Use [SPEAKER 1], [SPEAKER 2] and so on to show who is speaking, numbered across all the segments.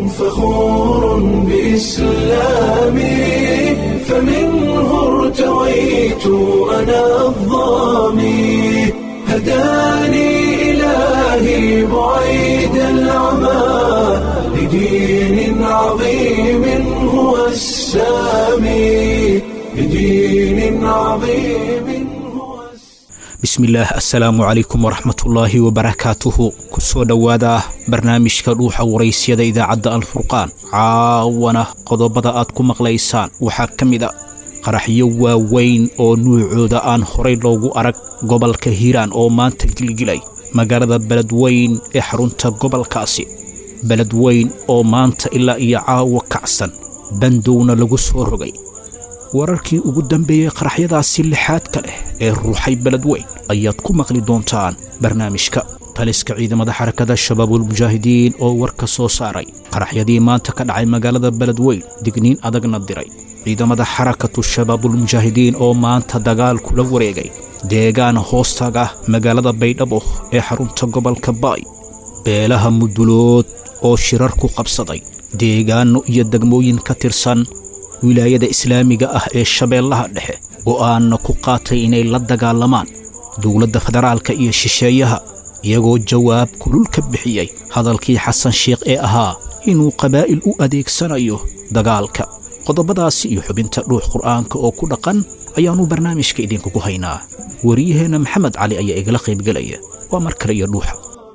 [SPEAKER 1] فخور بإسلامي فمنه ارتويت أنا الظامي هداني إلهي بعيد العمى لدين عظيم هو السامي لدين عظيم هو
[SPEAKER 2] bismillaah assalaamu calaykum waraxmatullaahi wabarakaatuhu ku soo dhowaada barnaamijka dhuuxa waraysyada idaacadda alfurqaan caawana qodobada aad ku maqlaysaan waxaa ka mid a qaraxyo waaweyn oo nuucooda aan horay loogu arag gobolka hiiraan oo maanta gilgilay magaalada beledweyn ee xarunta gobolkaasi beledweyn oo maanta ilaa iyo caawa kacsan bandowna lagu soo rogay wararkii ugu dambeeyey qaraxyadaasi lixaadka leh ee ruuxay beledweyn ayaad ku maqli doontaan barnaamijka taliska ciidamada xarakada shabaabulmujaahidiin oo war ka soo saaray qaraxyadii maanta ka dhacay magaalada beledweyn digniin adagna diray ciidamada xarakatu shabaabulmujaahidiin oo maanta dagaal kula wareegay deegaan hoostaga magaalada baydhabo ee xarunta gobolka baay beelaha mudulood oo shirar ku qabsaday deegaanno iyo degmooyin ka tirsan wilaayada islaamiga ah ee shabeellaha dhexe go'aanna ku qaatay inay la dagaalamaan dowladda federaalka iyo shisheeyaha iyagoo jawaab kulul ka bixiyey hadalkii xasan sheikh ee ahaa inuu qabaa'il u adeegsanayo dagaalka qodobadaasi iyo xubinta dhuux qur'aanka oo ku dhaqan ayaannu barnaamijka idinkugu haynaa wariyaheenna maxamed cali ayaa igala qaybgelaya waa mar kale iyo dhuuxa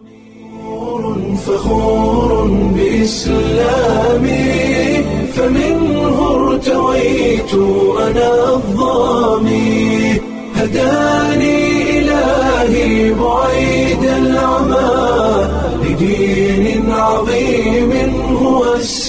[SPEAKER 1] فخور بإسلامي فمنه ارتويت أنا الظامي هداني إلهي بعيد العمى لدين عظيم هو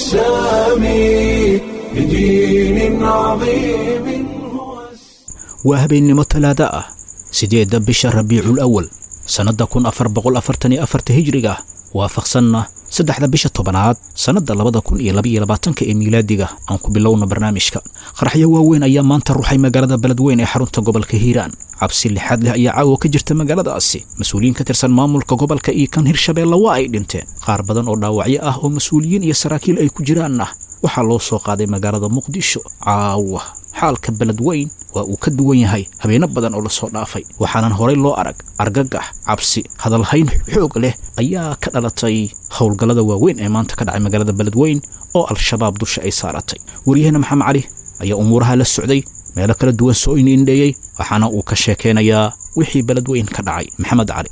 [SPEAKER 1] السامي لدين عظيم هو السامي
[SPEAKER 2] waa habeennimo talaada ah siddeedda bisha rabiicul awal sannadda kun afar boqol afartan iyo afarta hijriga waafaqsanna saddexda bisha tobanaad sannadda labada kun iyo labaiyo labaatanka ee miilaadiga aan ku bilowna barnaamijka qaraxyo waaweyn ayaa maanta ruuxay magaalada beledweyn ee xarunta gobolka hiiraan cabsi lixaad leh ayaa caawa ka jirta magaaladaasi mas-uuliyiin ka tirsan maamulka gobolka iyo kan hirshabeelle waa ay dhinteen qaar badan oo dhaawacyo ah oo mas-uuliyiin iyo saraakiil ay ku jiraanna waxaa loo soo qaaday magaalada muqdisho caawa xaalka beledweyn waa uu ka duwan yahay habeeno badan oo la soo dhaafay waxaanan horay loo arag argagax cabsi hadalhayn xoog leh ayaa ka dhalatay howlgallada waaweyn ee maanta ka dhacay magaalada beledweyn oo al-shabaab dusha ay saaratay waryaheena maxamed cali ayaa umuuraha la socday meelo kala duwan soo indhiindheeyey waxaana uu ka sheekaynayaa wixii beledweyn ka dhacay maxamed cali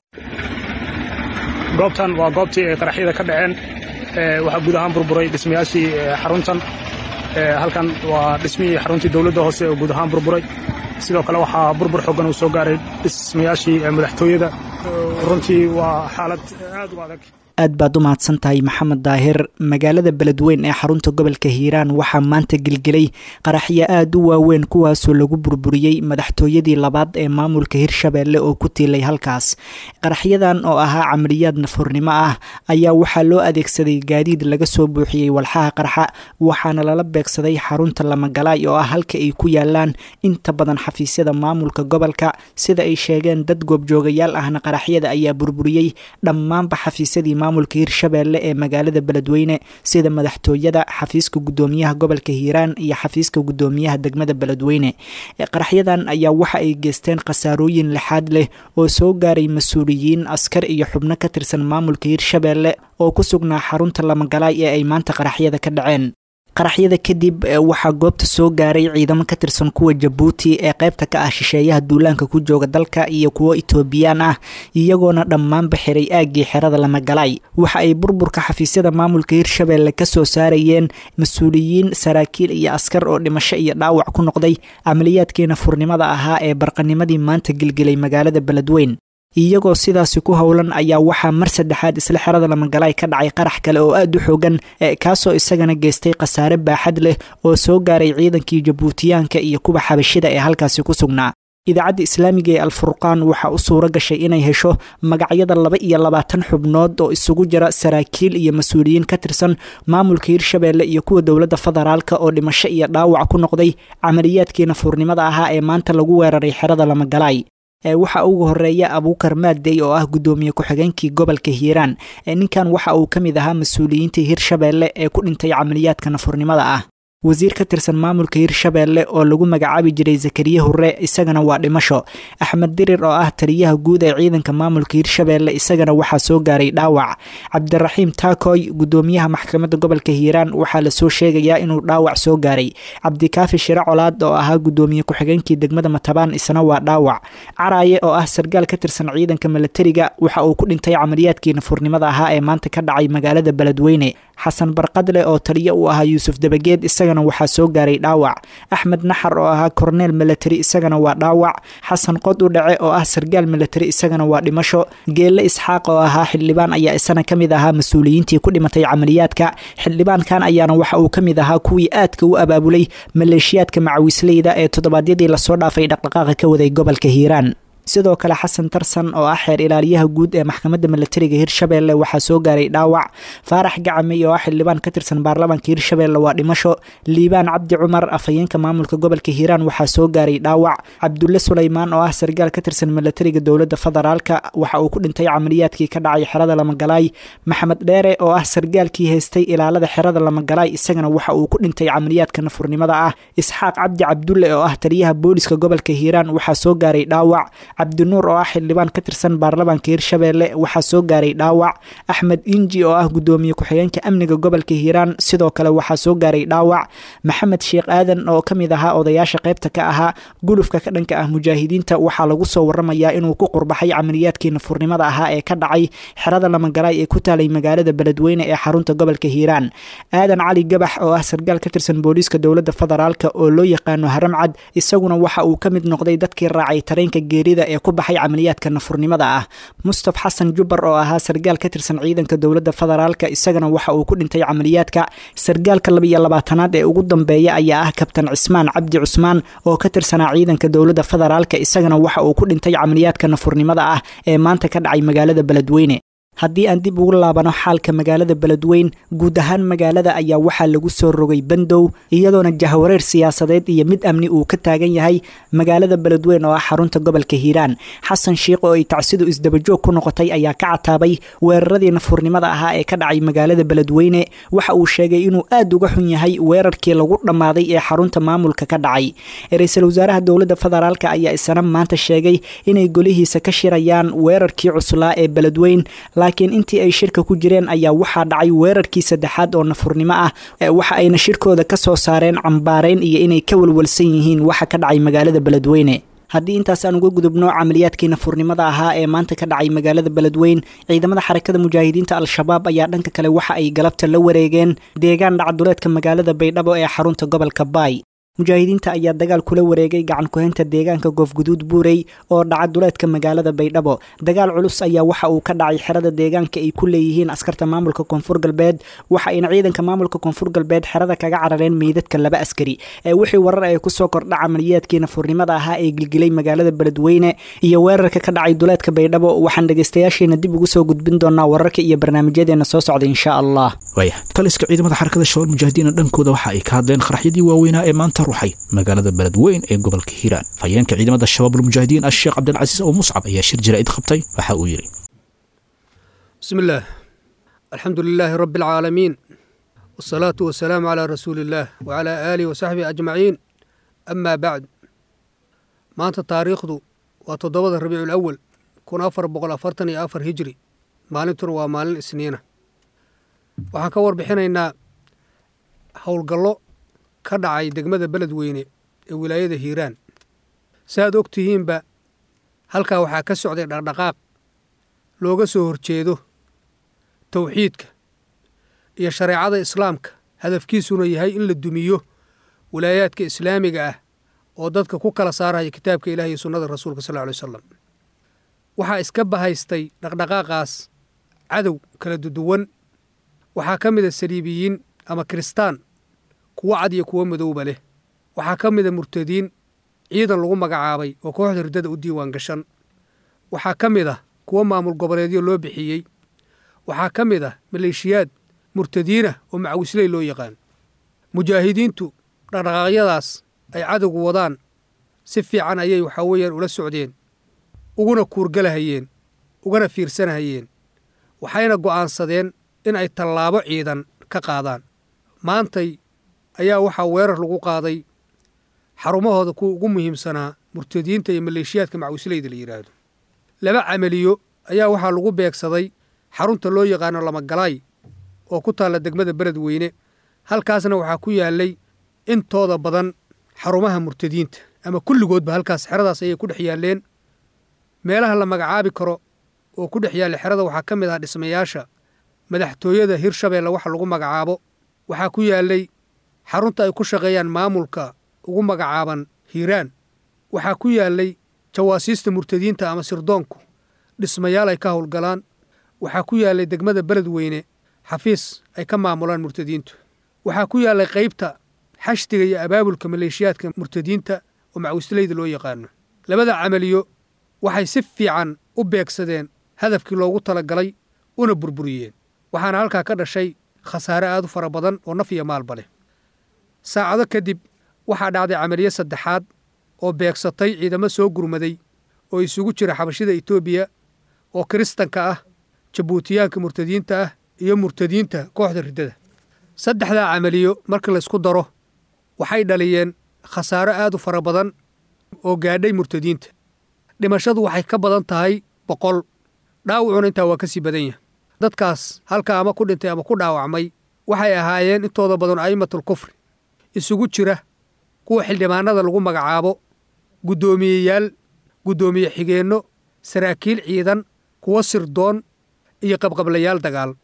[SPEAKER 3] goobtan waa goobtii ay qaraxyada ka dhaceen waxaa guud ahaan burburay dhismayaashii xaruntan halkan waa dhismihii xaruntii dowladda hoose oo guud ahaan burburay sidoo kale waxaa burbur xoogan uu soo gaaray dhismayaashii madaxtooyada runtii waa xaalad aad u adag
[SPEAKER 4] aad baad u mahadsan tahay maxamed daahir magaalada beledweyn ee xarunta gobolka hiiraan waxaa maanta gelgelay qaraxyo aad u waaweyn kuwaasoo lagu burburiyey madaxtooyadii labaad ee maamulka hirshabeelle oo ku tiilay halkaas qaraxyadan oo ahaa camaliyaad nafurnimo ah ayaa waxaa loo adeegsaday gaadiid laga soo buuxiyey walxaha qarxa waxaana lala beegsaday xarunta lamagalaay oo ah halka ay ku yaalaan inta badan xafiisyada maamulka gobolka sida ay sheegeen dad goobjoogayaal ahna qaraxyada ayaa burburiyey dhammaanba xafiisyadii maamulka hirshabeelle ee magaalada beledweyne sida madaxtooyada xafiiska gudoomiyaha gobolka hiiraan iyo xafiiska gudoomiyaha degmada beledweyne qaraxyadan ayaa waxa ay geysteen khasaarooyin lixaad leh oo soo gaaray mas-uuliyiin askar iyo xubno ka tirsan maamulka hirshabeelle oo ku sugnaa xarunta lamagalaay ee ay maanta qaraxyada ka dhaceen qaraxyada kadib waxaa goobta soo gaaray ciidamo ka tirsan kuwa jabuuti ee qaybta ka ah shisheeyaha duulaanka ku jooga dalka iyo kuwo itoobiyaan ah iyagoona dhammaanba xiray aaggii xerada lamagalaay waxa ay burburka xafiisyada maamulka hirshabeelle ka soo saarayeen mas-uuliyiin saraakiil iyo askar oo dhimasho iyo dhaawac ku noqday camaliyaadkiina furnimada ahaa ee barqanimadii maanta gelgelay magaalada beledweyn iyagoo sidaasi ku howlan ayaa waxaa mar saddexaad isla xerada lamagalaay ka dhacay qarax kale oo aad u xoogan kaasoo isagana geystay khasaare baaxad leh oo soo gaaray ciidankii jabuutiyaanka iyo kuwa xabashida ee halkaasi ku sugnaa idaacadda islaamiga ee alfurqaan waxaa u suuro gashay inay hesho magacyada laba iyo labaatan xubnood oo isugu jira saraakiil iyo mas-uuliyiin ka tirsan maamulka hirshabeelle iyo kuwa dowladda federaalka oo dhimasho iyo dhaawac ku noqday camaliyaadkii nafuurnimada ahaa ee maanta lagu weeraray xerada lamagalaay waxaa ugu horeeya abuukar maadey oo ah guddoomiye ku-xigeenkii gobolka hiiraan ninkan waxa uu ka mid ahaa mas-uuliyiintii hirshabeelle ee ku dhintay camaliyaadka nafurnimada ah wasiir ka tirsan maamulka hirshabeelle oo lagu magacaabi jiray zakariye hurre isagana waa dhimasho axmed dirir oo ah taliyaha guud ee ciidanka maamulka hirshabeelle isagana waxaa soo gaaray dhaawac cabdiraxiim taakoy guddoomiyaha maxkamadda gobolka hiiraan waxaa lasoo sheegayaa inuu dhaawac soo gaaray cabdikaafi shire colaad oo ahaa guddoomiye ku-xigeenkii degmada matabaan isna waa dhaawac caraaye oo ah sargaal ka tirsan ciidanka milatariga waxa uu ku dhintay camaliyaadkii nafurnimada ahaa ee maanta ka dhacay magaalada beledweyne xasan barqadle oo taliyo u ahaa yuusuf dabageed isagana waxaa soo gaaray dhaawac axmed naxar oo ahaa korneel milatari isagana waa dhaawac xasan qod u dhace oo ah sargaal milatari isagana waa dhimasho geelle isxaaq oo ahaa xildhibaan ayaa isana ka mid ahaa mas-uuliyiintii ku dhimatay camaliyaadka xildhibaankan ayaana waxa uu ka mid ahaa kuwii aadka u abaabulay maleeshiyaadka macawisleyda ee toddobaadyadii lasoo dhaafay dhaqdhaqaaqa ka waday gobolka hiiraan sidoo kale xasan tarsan oo ah xeer ilaaliyaha guud ee maxkamadda milatariga hirshabeelle waxaa soo gaaray dhaawac faarax gacamey oo ah xildhibaan ka tirsan baarlamaanka hirshabeelle waa dhimasho liibaan cabdi cumar afhayeenka maamulka gobolka hiiraan waxaa soo gaaray dhaawac cabdulle suleymaan oo ah sargaal ka tirsan milatariga dowladda federaalka waxa uu ku dhintay camaliyaadkii ka dhacay xerada lamagalaay maxamed dheere oo ah sargaalkii haystay ilaalada xerada lamagalaay isagana waxa uu ku dhintay camaliyaadka nafurnimada ah isxaaq cabdi cabdulle oo ah taliyaha booliska gobolka hiiraan waxaa soo gaaray dhaawac cabdinuur oo ah xildhibaan ka tirsan baarlamaanka hirshabeelle waxaa soo gaaray dhaawac axmed inji oo ah guddoomiye ku-xigeenka amniga gobolka hiiraan sidoo kale waxaa soo gaaray dhaawac maxamed sheekh aadan oo ka mid ahaa odayaasha qaybta ka ahaa gulufka ka dhanka ah mujaahidiinta waxaa lagu soo waramayaa inuu ku qurbaxay camaliyaatkii nafurnimada ahaa ee ka dhacay xerada lamagalaay ee ku taalay magaalada beledweyne ee xarunta gobolka hiiraan aadan cali gabax oo ah sargaal ka tirsan booliiska dowladda federaalk oo loo yaqaano haramcad isaguna waxa uu ka mid noqday dadkii raacay tareenka geerida ee ku baxay camaliyaadka nafurnimada ah mustaf xasan jubbar oo ahaa sargaal ka tirsan ciidanka dowladda federaalka isagana waxa uu ku dhintay camaliyaadka sargaalka labaiyo labaatanaad ee ugu dambeeya ayaa ah kabtan cismaan cabdi cusmaan oo ka tirsanaa ciidanka dowladda federaalka isagana waxa uu ku dhintay camaliyaadka nafurnimada ah ee maanta ka dhacay magaalada beledweyne haddii aan dib ugu laabano xaalka magaalada beledweyn guud ahaan magaalada ayaa waxaa lagu soo rogay bandow iyadoona jahwareer siyaasadeed iyo mid amni uu ka taagan yahay magaalada beledweyn oo ah xarunta gobolka hiiraan xasan shiikh oo ay tacsidu isdabajoog ku noqotay ayaa ka cataabay weeraradii nafurnimada ahaa ee ka dhacay magaalada beledweyne waxa uu sheegay inuu aad uga xun yahay weerarkii lagu dhammaaday ee xarunta maamulka ka dhacay ra-iisul wasaaraha dowladda federaalk ayaa isana maanta sheegay inay golihiisa ka shirayaan weerarkii cuslaa ee beledweyn laakiin intii ay shirka ku jireen ayaa waxaa dhacay weerarkii saddexaad oo nafurnimo ah waxa ayna shirkooda ka soo saareen cambaareyn iyo inay ka walwalsan yihiin waxa ka dhacay magaalada beledweyne haddii intaas aan uga gudubno camaliyaadkii nafurnimada ahaa ee maanta ka dhacay magaalada beledweyn ciidamada xarakada mujaahidiinta al-shabaab ayaa dhanka kale waxa ay galabta la wareegeen deegaan dhacduleedka magaalada baydhabo ee xarunta gobolka baay mujaahidiinta ayaa dagaal kula wareegay gacan ku-haynta deegaanka goofguduud buurey oo dhaca duleedka magaalada baydhabo dagaal culus ayaa waxa uu ka dhacay xerada deegaanka ay ku leeyihiin askarta maamulka koonfur galbeed waxa ayna ciidanka maamulka koonfur galbeed xerada kaga carareen meydadka laba askari ee wixii warar ee kusoo kordha camaliyaadkii nafurnimada ahaa ee gilgilay magaalada beledweyne iyo weerarka ka dhacay duleedka baydhabo waxaan dhegeystayaasheena dib ugu soo gudbin doonaa wararka iyo barnaamijyadeena soo socda insha allah
[SPEAKER 2] waaya taliska ciidamada xarakada shabaal mujaahidiina dhankooda waxa ay ka hadleen qaraxyadii waaweynaa ee maanta ruxay magaalada beledweyn ee gobolka hiiraan fayeenka ciidamada shabaabulmujaahidiin asheekh cabdilcasiis oo muscab ayaa shir jaraa'id qabtay waxa uu yidhi
[SPEAKER 5] bismi illaah alxamdu lilaahi rabbi alcaalamiin wasalaatu wasalaamu calaa rasuuli illaah wacalaa aalihi wasaxbihi ajmaciin amaa bacd maanta taariikhdu waa toddobada rabiicu lawal kun afar boqol afartan iyo afar hijri maalintuna waa maalin isniina waxaan ka warbixinaynaa howlgallo ka dhacay degmada beledweyne ee wilaayada hiiraan si aad og tihiinba halkaa waxaa ka socday dhaqdhaqaaq looga soo horjeedo tawxiidka iyo shareecada islaamka hadafkiisuna yahay in la dumiyo wilaayaadka islaamiga ah oo dadka ku kala saaraya kitaabka ilaah iyo sunnada rasuulka sal ly wasalam waxaa iska bahaystay dhaqdhaqaaqaas cadow kala duduwan waxaa ka mida saliibiyiin ama kiristaan kuwo cad iyo kuwo madowba leh waxaa ka mida murtadiin ciidan lagu magacaabay oo kooxda riddada u diiwaan gashan waxaa ka mid ah kuwo maamul goboleedyo loo bixiyey waxaa ka mid ah maleeshiyaad murtadiinah oo macawisley loo yaqaan mujaahidiintu dhaqdhaqaaqyadaas ay cadowgu wadaan si fiican ayay waxaa weeyaan ula socdeen uguna kuurgalahayeen ugana fiirsanahayeen waxayna go'aansadeen in ay tallaabo ciidan ka qaadaan maantay ayaa waxaa weerar lagu qaaday xarumahooda kuwa ugu muhiimsanaa murtadiinta iyo maleeshiyaadka macwisleyda la yidhaahdo laba camaliyo ayaa waxaa lagu beegsaday xarunta loo yaqaano lamagalaay oo ku taalla degmada beled weyne halkaasna waxaa ku yaallay intooda badan xarumaha murtadiinta ama kulligoodba halkaas xeradaas ayay ku dhex yaalleen meelaha la magacaabi karo oo ku dhex yaalla xerada waxaa ka mid ah dhismayaasha madaxtooyada hirshabeelle waxa lagu magacaabo waxaa ku yaallay xarunta ay ku shaqeeyaan maamulka ugu magacaaban hiiraan waxaa ku yaallay jawaasiista murtadiinta ama sirdoonku dhismayaal ay ka howlgalaan waxaa ku yaallay degmada beled weyne xafiis ay ka maamulaan murtadiintu waxaa ku yaallay qaybta xashdiga iyo abaabulka maleeshiyaadka murtadiinta oo macwisleyda loo yaqaano labada camaliyo waxay si fiican u beegsadeen hadafkii loogu talagalay una burburiyeen waxaana halkaa ka dhashay khasaare aad u fara badan oo naf iyo maalba leh saacado kadib waxaa dhacday camaliyo saddexaad oo beegsatay ciidamo soo gurmaday oo isugu jira xabashida etoobiya oo kiristanka ah jabuutiyaanka murtadiinta ah iyo murtadiinta kooxda riddada saddexdaa camaliyo marka laysku daro waxay dhaliyeen khasaaro aad u fara badan oo gaadhay murtadiinta dhimashadu waxay ka badan tahay boqol dhaawacuna intaa waa ka sii badan yahay dadkaas halka ama ku dhintay ama ku dhaawacmay waxay ahaayeen intooda badan a'immatul kufri isugu jira kuwa xildhibaanada lagu magacaabo guddoomiyeyaal guddoomiye xigeenno saraakiil ciidan kuwo sirdoon iyo qabqablayaal dagaal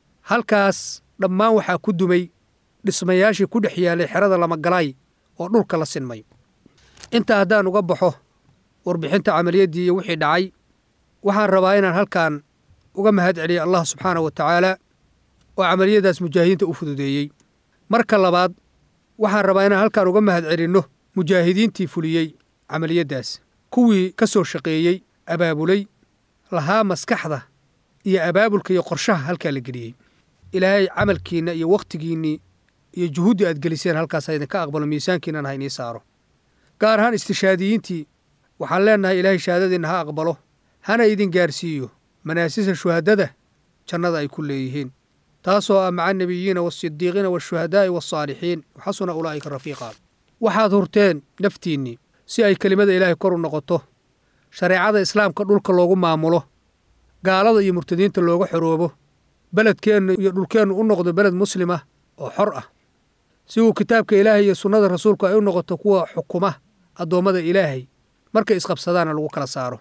[SPEAKER 5] halkaas dhammaan waxaa ku dumay dhismayaashii ku dhex yaalay xerada lamagalaay oo dhulka la sinmay intaa haddaan uga baxo warbixinta camaliyaddii iyo wixii dhacay waxaan rabaa inaan halkan uga mahad celiya allah subxaana wa tacaala oo camaliyadaas mujaahidiinta u fududeeyey marka labaad waxaan rabaa inaan halkan uga mahad celinno mujaahidiintii fuliyey camaliyaddaas kuwii ka soo shaqeeyey abaabulay lahaa maskaxda iyo abaabulka iyo qorshaha halkaa la geliyey ilaahay camalkiinna iyo wakhtigiinnii iyo juhuuddii aad geliseen halkaas ha idinka aqbalo miisaankiinnana ha inii saaro gaar ahaan istishaadiyiintii waxaan leennahay ilaahay shahaadadiinna ha aqbalo hana idin gaarsiiyo manaasisa shuhadada jannada ay ku leeyihiin taasoo ah maca nebiyiina waasidiiqiina waashuhadaa'i waasaalixiin waxasuna ulaa'ika rafiiqa waxaad hurteen naftiinnii si ay kelimada ilaahay kor u noqoto shareecada islaamka dhulka loogu maamulo gaalada iyo murtadiinta looga xoroobo beledkeennu iyo dhulkeennu u noqdo beled muslima oo xor ah si uu kitaabka ilaahay iyo sunnada rasuulku ay u noqoto kuwa xukuma addoommada ilaahay markay isqabsadaana lagu kala saaro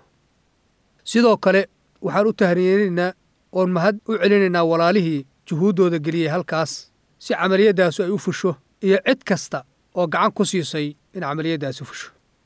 [SPEAKER 5] sidoo kale waxaan u tahriyeynaynaa oon mahad u celinaynaa walaalihii juhuuddooda geliyey halkaas si camaliyadaasu ay u fusho iyo cid kasta oo gacan ku siisay in camaliyaddaasi fusho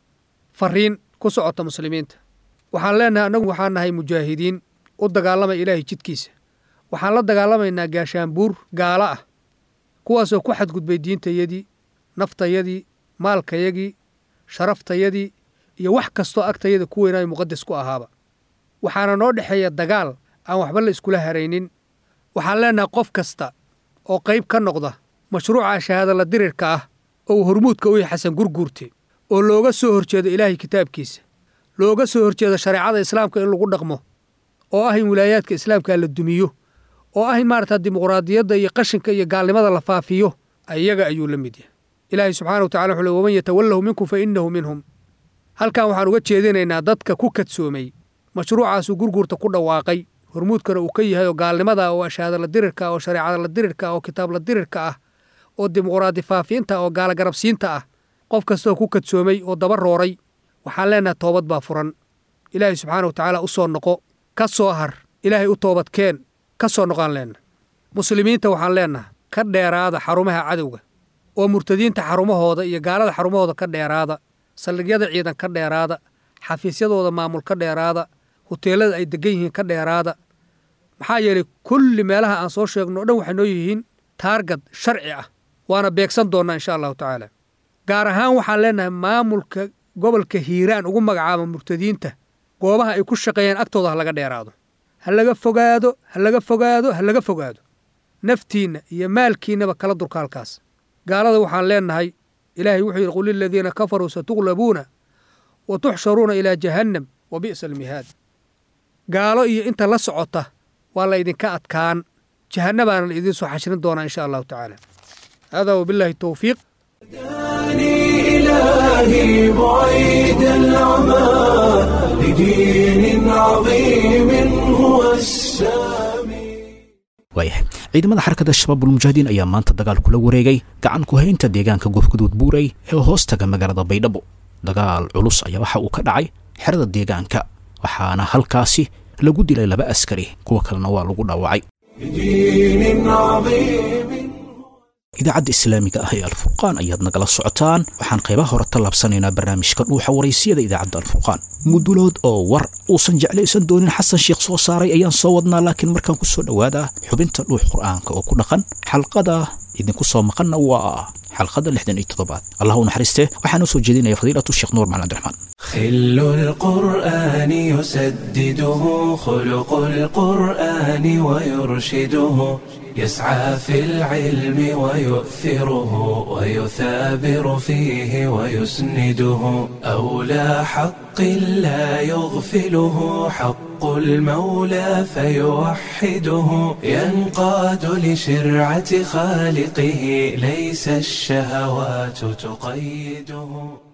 [SPEAKER 5] farriin ku socota muslimiinta waxaan leennahay annagu waxaan nahay mujaahidiin u dagaalamaya ilaahay jidkiisa waxaan la dagaalamaynaa gaashaanbuur gaalo ah kuwaasoo ku xadgudbay diintayadii naftayadii maalkayagii sharaftayadii iyo wax kastoo agtayada ku weynaayo muqadas ku ahaaba waxaana noo dhexeeya dagaal aan waxba la iskula haraynin waxaan leennahay qof kasta oo qayb ka noqda mashruuca shahaadala dirirka ah oo uu hormuudka u yahay xasan gurguurte oo looga soo horjeedo ilaahay kitaabkiisa looga soo horjeedo shareecada islaamka in lagu dhaqmo oo ah in wilaayaadka islaamka la dumiyo oo ah in maarata dimuqraadiyadda iyo qashinka iyo gaalnimada la faafiyo iyaga ayuu la mid yahay ilaahay subxana wa tacala wuxuu le waman yatawallahu minkum fa innahu minhum halkan waxaan uga jeedinaynaa dadka ku kadsoomay mashruucaasuu gurguurta ku dhawaaqay hormuudkana uu ka yahay oo gaalnimada oo ashaadala dirirka oo shareecadala dirirka oo kitaabla dirirka ah oo dimuqraadi faafiinta oo gaalagarabsiinta ah qof kastaoo ku kadsoomay oo daba rooray waxaan leennahay toobad baa furan ilaahay subxaana wa tacaala u soo noqo ka soo har ilaahay u toobadkeen ka soo noqaan leenna muslimiinta waxaan leennahay ka dheeraada xarumaha cadowga oo murtadiinta xarumahooda iyo gaalada xarumahooda ka dheeraada saldhigyada ciidan ka dheeraada xafiisyadooda maamul ka dheeraada huteelada ay degan yihiin ka dheeraada maxaa yeelay kulli meelaha aan soo sheegno o dhan waxay noo yihiin taargad sharci ah waana beegsan doonnaa insha allahu tacaala gaar ahaan waxaan leennahay maamulka gobolka hiiraan ugu magacaaba murtadiinta goobaha ay ku shaqeeyaan agtooda ha laga dheeraado ha laga fogaado ha laga fogaado ha laga fogaado naftiinna iyo maalkiinnaba kala durka halkaas gaalada waxaan leennahay ilaahay wuxuu yidhi qul liladiina kafaruu satuglabuuna wa tuxsharuuna ilaa jahannam wa bi'sa almihaad gaalo iyo inta la socota waa laydinka adkaan jahannabaana la idiin soo xashrin doonaa insha allahu tacaala haadaa wabilaahi towfiiq
[SPEAKER 1] هداني إلهي بعيد العمى لدين عظيم هو السامي
[SPEAKER 2] waayahay ciidamada xarakada shabaabulmujaahidiin ayaa maanta dagaal kula wareegay gacan ku haynta deegaanka gofguduud buurey ee hoostaga magaalada baydhabo dagaal culus ayaa waxa uu ka dhacay xerada deegaanka waxaana halkaasi lagu dilay laba askari kuwa kalena waa lagu dhaawacay
[SPEAKER 1] لدين عظيم
[SPEAKER 2] idaacadda islaamiga ah ee alfurqaan ayaad nagala socotaan waxaan qaybaha hore tallaabsanaynaa barnaamijka dhuuxa waraysiyada idaacadda alfurqaan mudulood oo war uusan jeclaysan doonin xasan sheekh soo saaray ayaan soo wadnaa laakiin markaan ku soo dhowaadaa xubinta dhuux qur'aanka oo ku dhaqan xalqada idinku soo maqanna waa xalqada lixdan iyo toddobaad allah u naxariistee waxaa noo soo jeedinaya fadiilatu sheekh nuur macalin cabdiraxmaan
[SPEAKER 1] خل القرآن يسدده خلق القرآن ويرشده يسعى في العلم ويؤثره ويثابر فيه ويسنده أولى حق لا يغفله حق المولى فيوحده ينقاد لشرعة خالقه ليس الشهوات تقيده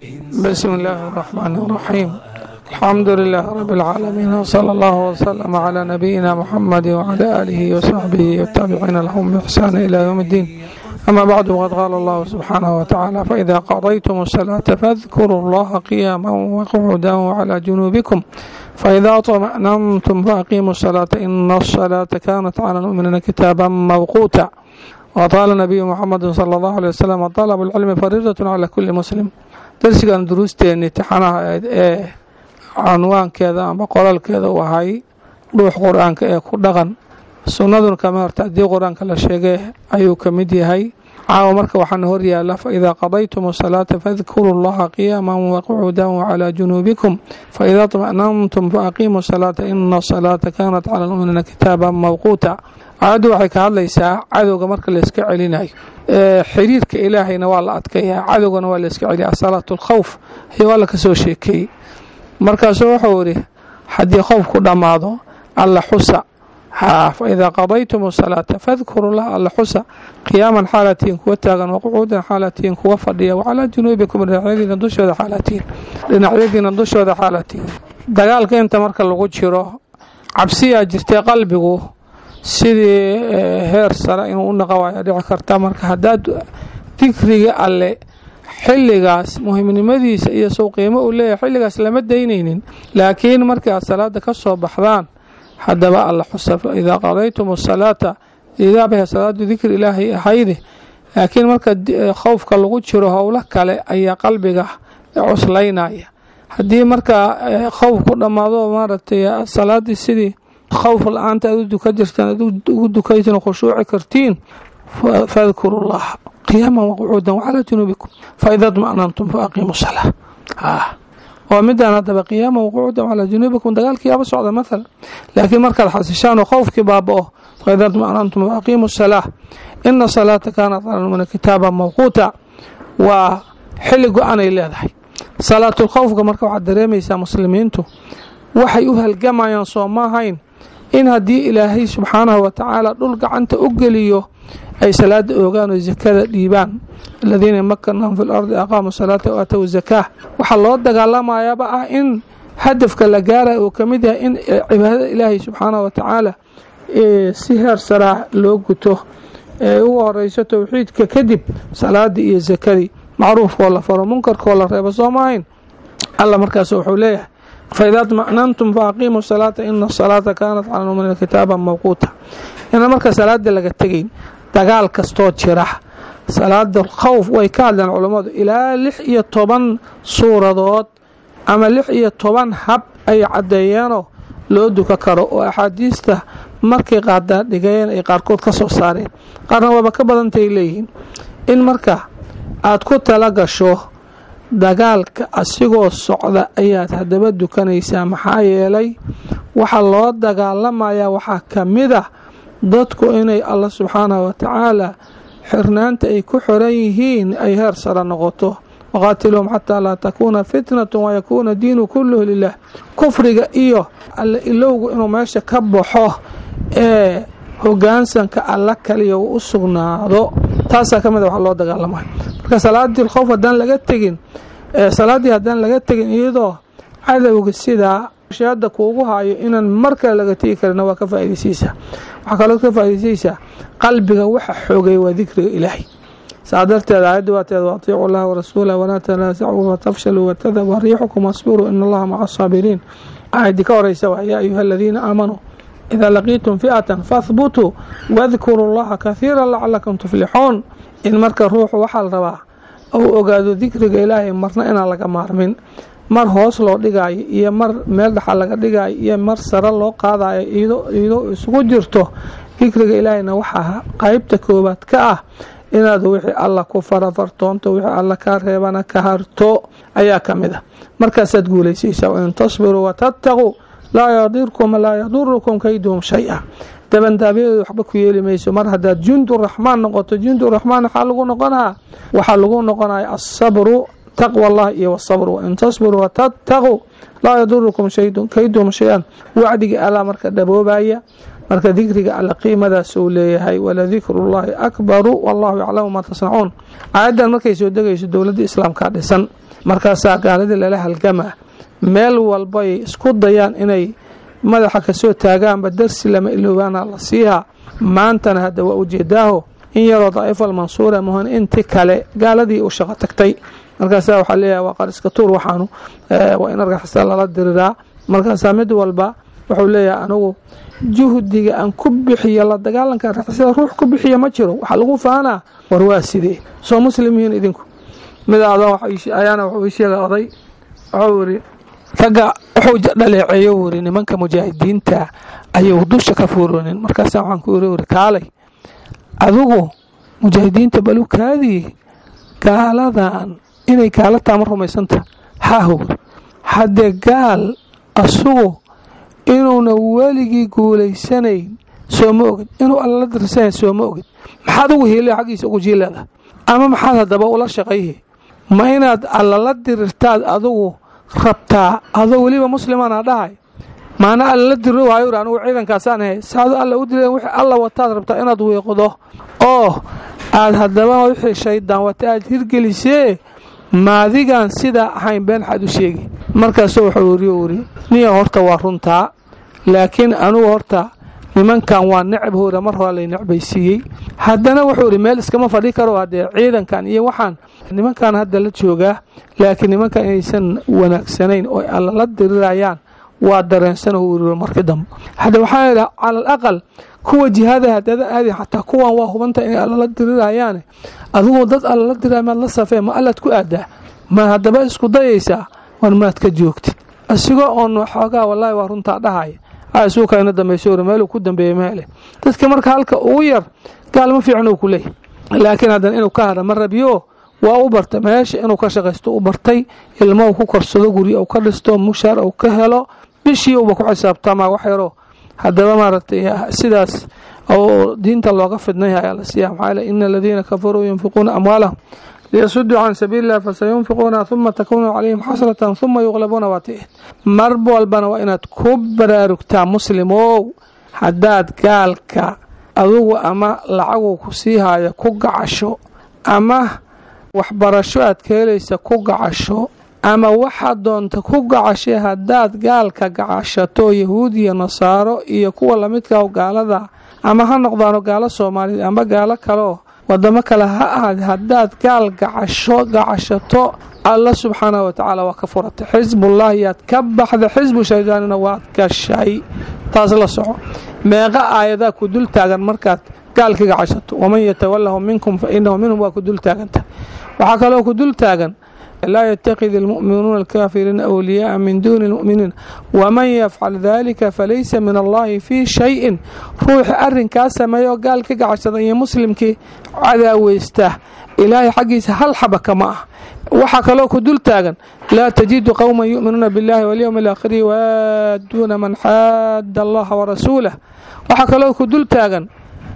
[SPEAKER 6] بسم الله الرحمن الرحيم الحمد لله رب العالمين وصلى الله وسلم على نبينا محمد وعلى آله وصحبه والتابعين لهم بإحسان إلى يوم الدين أما بعد وقد قال الله سبحانه وتعالى فإذا قضيتم الصلاة فاذكروا الله قياما وقعودا وعلى جنوبكم فإذا طمأننتم فأقيموا الصلاة إن الصلاة كانت على المؤمنين كتابا موقوتا وقال النبي محمد صلى الله عليه وسلم طلب العلم فريضة على كل مسلم darsigan duruusteeni tixanaha ahayd ee canwaankeeda ama qoraalkeeda u ahay dhuux qur-aanka ee ku dhaqan sunnaduna kama horta haddii qur-aanka la sheegay ayuu ka mid yahay caawa marka waxaana hor yaala faidaa qadaytum asalaata fadkuruu llaha qiyaaman waqucuudan wacalaa junuubikum faidaa طma'nantum faaqiimuu salaata ina asalaata kaanat cala lmu'miniina kitaaban mawquuta aayaddu waxay ka hadlaysaa cadowga marka layska celinayo xiriirka ilaahayna waa la adkayaa cadowgana waa layska celiya asalaatu alkhawf iyo waa la ka soo sheekeeyey markaasuu wuxuu idhi haddii khowfku dhammaado alla xusa faidaa qadaytum asalaata fadkuru lah alla xusa qiyaaman xaalatiin kuwa taagan waqucuudan xaalatiin kuwa fadhiya wacalaa junuubikum dhinacyadiina dushooda xaalatiin dhinacyadiina dushooda xaalatiin dagaalka inta marka lagu jiro cabsiyaa jirtay qalbigu sidii heer sare inuu u naqa waayo dhici karta marka haddaad dikriga alle xilligaas muhimnimadiisa iyo sow qiimo uu leeyahay xilligaas lama daynaynin laakiin markii aad salaada ka soo baxdaan haddaba alla xusa idaa qadaytum asalaata idaabah salaadu dikri ilaahay ahayde laakiin marka khowfka lagu jiro howlo kale ayaa qalbiga cuslaynaya haddii marka khowf ku dhammaado maaragtay salaadii sidii khowf la-aanta aad u duka jirtaan aad ugu dukaysan khushuuci kartiin fadkuru llaha qiyaaman waqucuudan wacalaa junuubikum faida dma'nantum faaqiimu salaa waa midaan haddaba qiyaaman waqucuudan wacalaa junuubikum dagaalkiiaba socda mathalan laakiin markaad xasishaan oo khowfkii baaba'o faida dma'nantum faaqiimu salaa ina salaata kaanat cala lmumina kitaaban mawquuta waa xilli go-anay leedahay salaatulkhowfka marka waxaad dareemaysaa muslimiintu waxay u halgamayaan soo ma ahayn in haddii ilaahay subxaanahu watacaala dhul gacanta u geliyo ay salaada oogaan oo zakada dhiibaan aladiina makanahum fi lardi aqaamu salaata waatow zakaa waxaa loo dagaalamayaaba ah in hadafka la gaaraya uu ka mid yahay in cibaadada ilaahay subxaanahu watacaala si heer saraa loo guto ee ugu horeyso towxiidka kadib salaadii iyo zakadii macruufkoo la faro munkarkoo la reebo soo maahayn alla markaas wuxuu leeyahay faidaa dma'nantum faaqiimuu salaata ina asalaata kaanat cala lmuminiina kitaaban mawquuta ina marka salaada laga tegayn dagaal kastoo jira salaada khowf way ka hadleen culammadu ilaa lix iyo toban suuradood ama lix iyo toban hab ay caddeeyeenoo loo duka karo oo axaadiista markay qaadaa dhigeen ay qaarkood ka soo saareen qaarna waaba ka badantay leeyihiin in marka aad ku tala gasho dagaalka asigoo socda ayaad haddaba dukanaysaa maxaa yeelay waxaa loo dagaalamayaa waxaa ka mid ah dadku inay alla subxaanahu watacaala xirnaanta ay ku xiran yihiin ay heer sare noqoto waqaatiluhum xataa laa takuuna fitnatu wayakuuna diinu kulluhu lilah kufriga iyo alle ilowgu inuu meesha ka baxo ee hogaansanka alla kaliya uu u sugnaado taasaa ka mid a wax loo dagaalamay marka salaadii khowf haddaan laga tegin salaaddii haddaan laga tegin iyadoo cadowga sidaa shaada kuugu haayo inaan mar kale laga tegi karina waa ka faa'idaysaysaa waxaa kaloo ka faa'idaysaysaa qalbiga waxa xoogay waa dikriga ilaahay saa darteed aayadda waa teed waatiicu llaha warasuulah walaa tanaasacuu fatafshaluu watadaba riixukum wasbiruu in allaha maca asaabiriin aayaddii ka horeysa waa yaa ayuha aladiina aamanuu idaa laqiitum fi'atan fahbutuu wadkuruu llaha kahiira lacalakum tuflixuun in marka ruuxu waxaa la rabaa ou ogaado dikriga ilaahay marna inaan laga maarmin mar hoos loo dhigaayo iyo mar meel dhaxa laga dhigaayo iyo mar sare loo qaadayo iyadoo isugu jirto dikriga ilaahayna waxaa qaybta koowaad ka ah inaad wixii alla ku farafartoonto wixii alla kaa reebana ka harto ayaa ka mid ah markaasaad guulaysaysaa wain tasbiruu watattaquu laa yadirkum laa yadurukum kayduhum shay-a dabandaabyadooda waxba ku yeeli mayso mar haddaad junduraxmaan noqoto junduraxmaan waxaa lagu noqonaa waxaa lagu noqonaya asabru taqwa allah iyo wasabr wain tasbiruu watattaquu laa yadurukum kayduhum shay-an wacdiga alla marka dhaboobaya marka dikriga alla qiimadaas uu leeyahay waladikrullaahi akbaru wallahu yaclamu maa tasnacuun aayaddan markay soo degayso dowladda islaamkaa dhisan markaasaa gaaladii lala halgamaa meel walbay isku dayaan inay madaxa kasoo taagaanba darsi lama iloobaana la siihaa maantana hadda waa ujeedaaho in yaroo daa'ifa almansuura muhan inti kale gaaladii u shaqo tagtay markaasaa waxaa leeyahay waa qariska tuur waxaanu waa in argaxisa lala diriraa markaasaa mid walba wuxuu leeyahay anigu juhdiga aan ku bixiyo la dagaalanka argixisada ruux ku bixiya ma jiro waxaa lagu faanaa war waa sidee soo muslimihiin idinku mid aadan ayaana wuxuu ii sheegay oday wuxuu yidhi ragga wuxuu dhaleeceeyo wuri nimanka mujaahidiinta ayuu dusha ka fuuroonin markaasaa waxaan ku iri wuri kaalay adigu mujaahidiinta balukaadii gaaladan inay gaala taama rumaysanta haahow haddee gaal asugu inuuna weligii guulaysanayn soo ma ogid inuu allala dirsanayn soo ma ogid maxaad ugu hiilay xaggiisa ugu jiileeda ama maxaad haddaba ula shaqayhi ma inaad allala dirirtaad adugu rabtaa adoo weliba muslimaana dhahay maana allala diro waayo uri anugu ciidankaasaan ahay saado alla u dileen wixii alla wataad rabtaa inaad wiiqdo oo aad haddaba wixii shaydaan wata aad hirgelisee maadigaan sidaa ahayn been xaad u sheegi markaasuu wuxuu iri uri niya horta waa runtaa laakiin anugu horta nimankan waa necab hora mar hore lay necbaysiiyey haddana wuxuu ihi meel iskama fadhi karo haddee ciidankan iyo waxaan nimankan hadda la joogaa laakiin nimankan inaysan wanaagsanayn oo alla la dirirayaan waa dareensan uu markii dambe hadda waxaa idha cala al aqal kuwa jihaada hadada aadi xataa kuwan waa hubanta inay alla la dirirayaan adigu dad alla la diraya maad la safee ma allaad ku aadaa ma haddaba isku dayaysaa war maad ka joogtid isigoo oon xoogaa wallaahi waa runtaa dhahaya isuuka ina dambayso uri meeluu ku dambeeyey meele dadka marka halka ugu yar gaal ma fiican uu ku leeyahy laakiin haddana inuu ka hadha ma rabiyo waa u bartay meesha inuu ka shaqaysto u bartay ilmo uu ku korsado guryo uu ka dhisto mushaar uu ka helo bishii uba ku xisaabtamaa wax yaro haddaba maaragtay sidaas oo diinta looga fidnay ayaa la siiya maxaa yele ina aladiina kafaruu yunfiquuna amwaalahum liyasuduu can sabiili illah fasayunfiquuna huma takuunu calayhim xasratan huma yuqlabuuna waati mar walbana waa inaad ku baraarugtaa muslimow haddaad gaalka adugu ama lacagu ku sii haayo ku gacasho ama waxbarasho aad ka helaysa ku gacasho ama waxaad doonta ku gacashay haddaad gaalka gacashato yahuud iyo nasaaro iyo kuwa lamidka gaalada ama ha noqdaano gaalo soomaaliyeed ama gaalo kaleoo wadamo kale ha ahaad haddaad gaal gacasho gacashato alla subxaanahu watacaala waa ka furatay xisbullaahi yaad ka baxda xisbu shaydaanina waad gashay taas la soco meeqa aayadaa ku dul taagan markaad gaalka gacashato waman yatawalahu minkum fa inahu minhum waa ku dul taaganta waxaa kaloo ku dul taagan laa yatakid almu'minuuna alkaafiriina awliyaaa min duuni almu'miniin waman yafcal dalika falaysa min allahi fii shayin ruuxi arrinkaa sameeya oo gaal ka gacashada iyo muslimkii cadaaweysta ilaahay xaggiisa hal xaba kama ah waxaa kaloo ku dul taagan laa tajidu qowman yu'minuuna biاllahi walyowmi alaakhiri yuwaaduuna man xaada allaha warasuulah waxaa kaloo ku dul taagan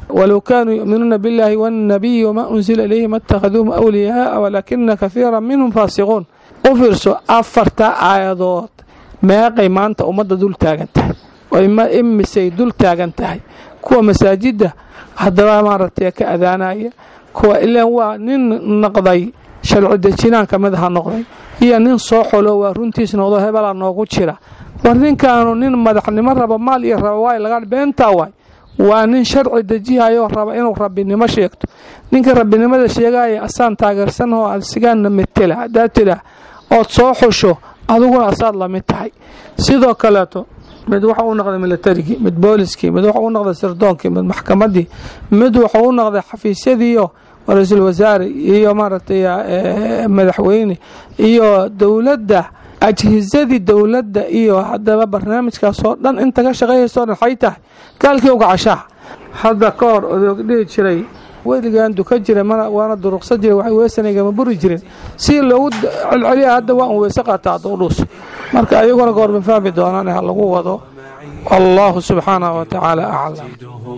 [SPEAKER 6] walow kaanuu yu'minuuna biاllaahi waannabiyi wamaa unsila ilayhi ma اtakhaduuhum awliyaaa walaakina kahiira minhum faasiquun u fiirso afarta aayadood meeqay maanta ummadda dul taagan tahay imisay dul taagan tahay kuwa masaajidda haddaba maaragtay ka adaanaya kuwa ilaan waa nin noqday sharci dejinaan ka mid aha noqday iyo nin soo xolo waa runtiis noqdo hebelaa noogu jira war ninkaanu nin madaxnimo raba maal iyo raba waay laga beentaa waay waa nin sharci dejihayo raba inuu rabbinimo sheegto ninka rabbinimada sheegaya asaan taageersanoo asigaana metela haddaad tidhaah ood soo xusho adiguna asaad lamid tahay sidoo kaleeto mid waxa u noqday militarigii mid booliskii mid waxa u noqday sirdoonkii mid maxkamadii mid waxa u noqday xafiisyadiiyo ra-iisul wasaare iyo maaragtay madaxweyne iyo dowladda ajhisadii dowladda iyo haddaba barnaamijkaasoo dhan inta ka shaqeeyayso dhan xay tahay gaalkii ugacashaha hadda ka hor odoog dhihi jiray weligaan duka jira waana duruqsan jira wax weesanagama buri jirin si loogu celceliya hadda waa un weyse qaata hadda u dhuus marka ayaguna goorma fahmi doonaan ha lagu wado allahu subxaanahu watacaala aclam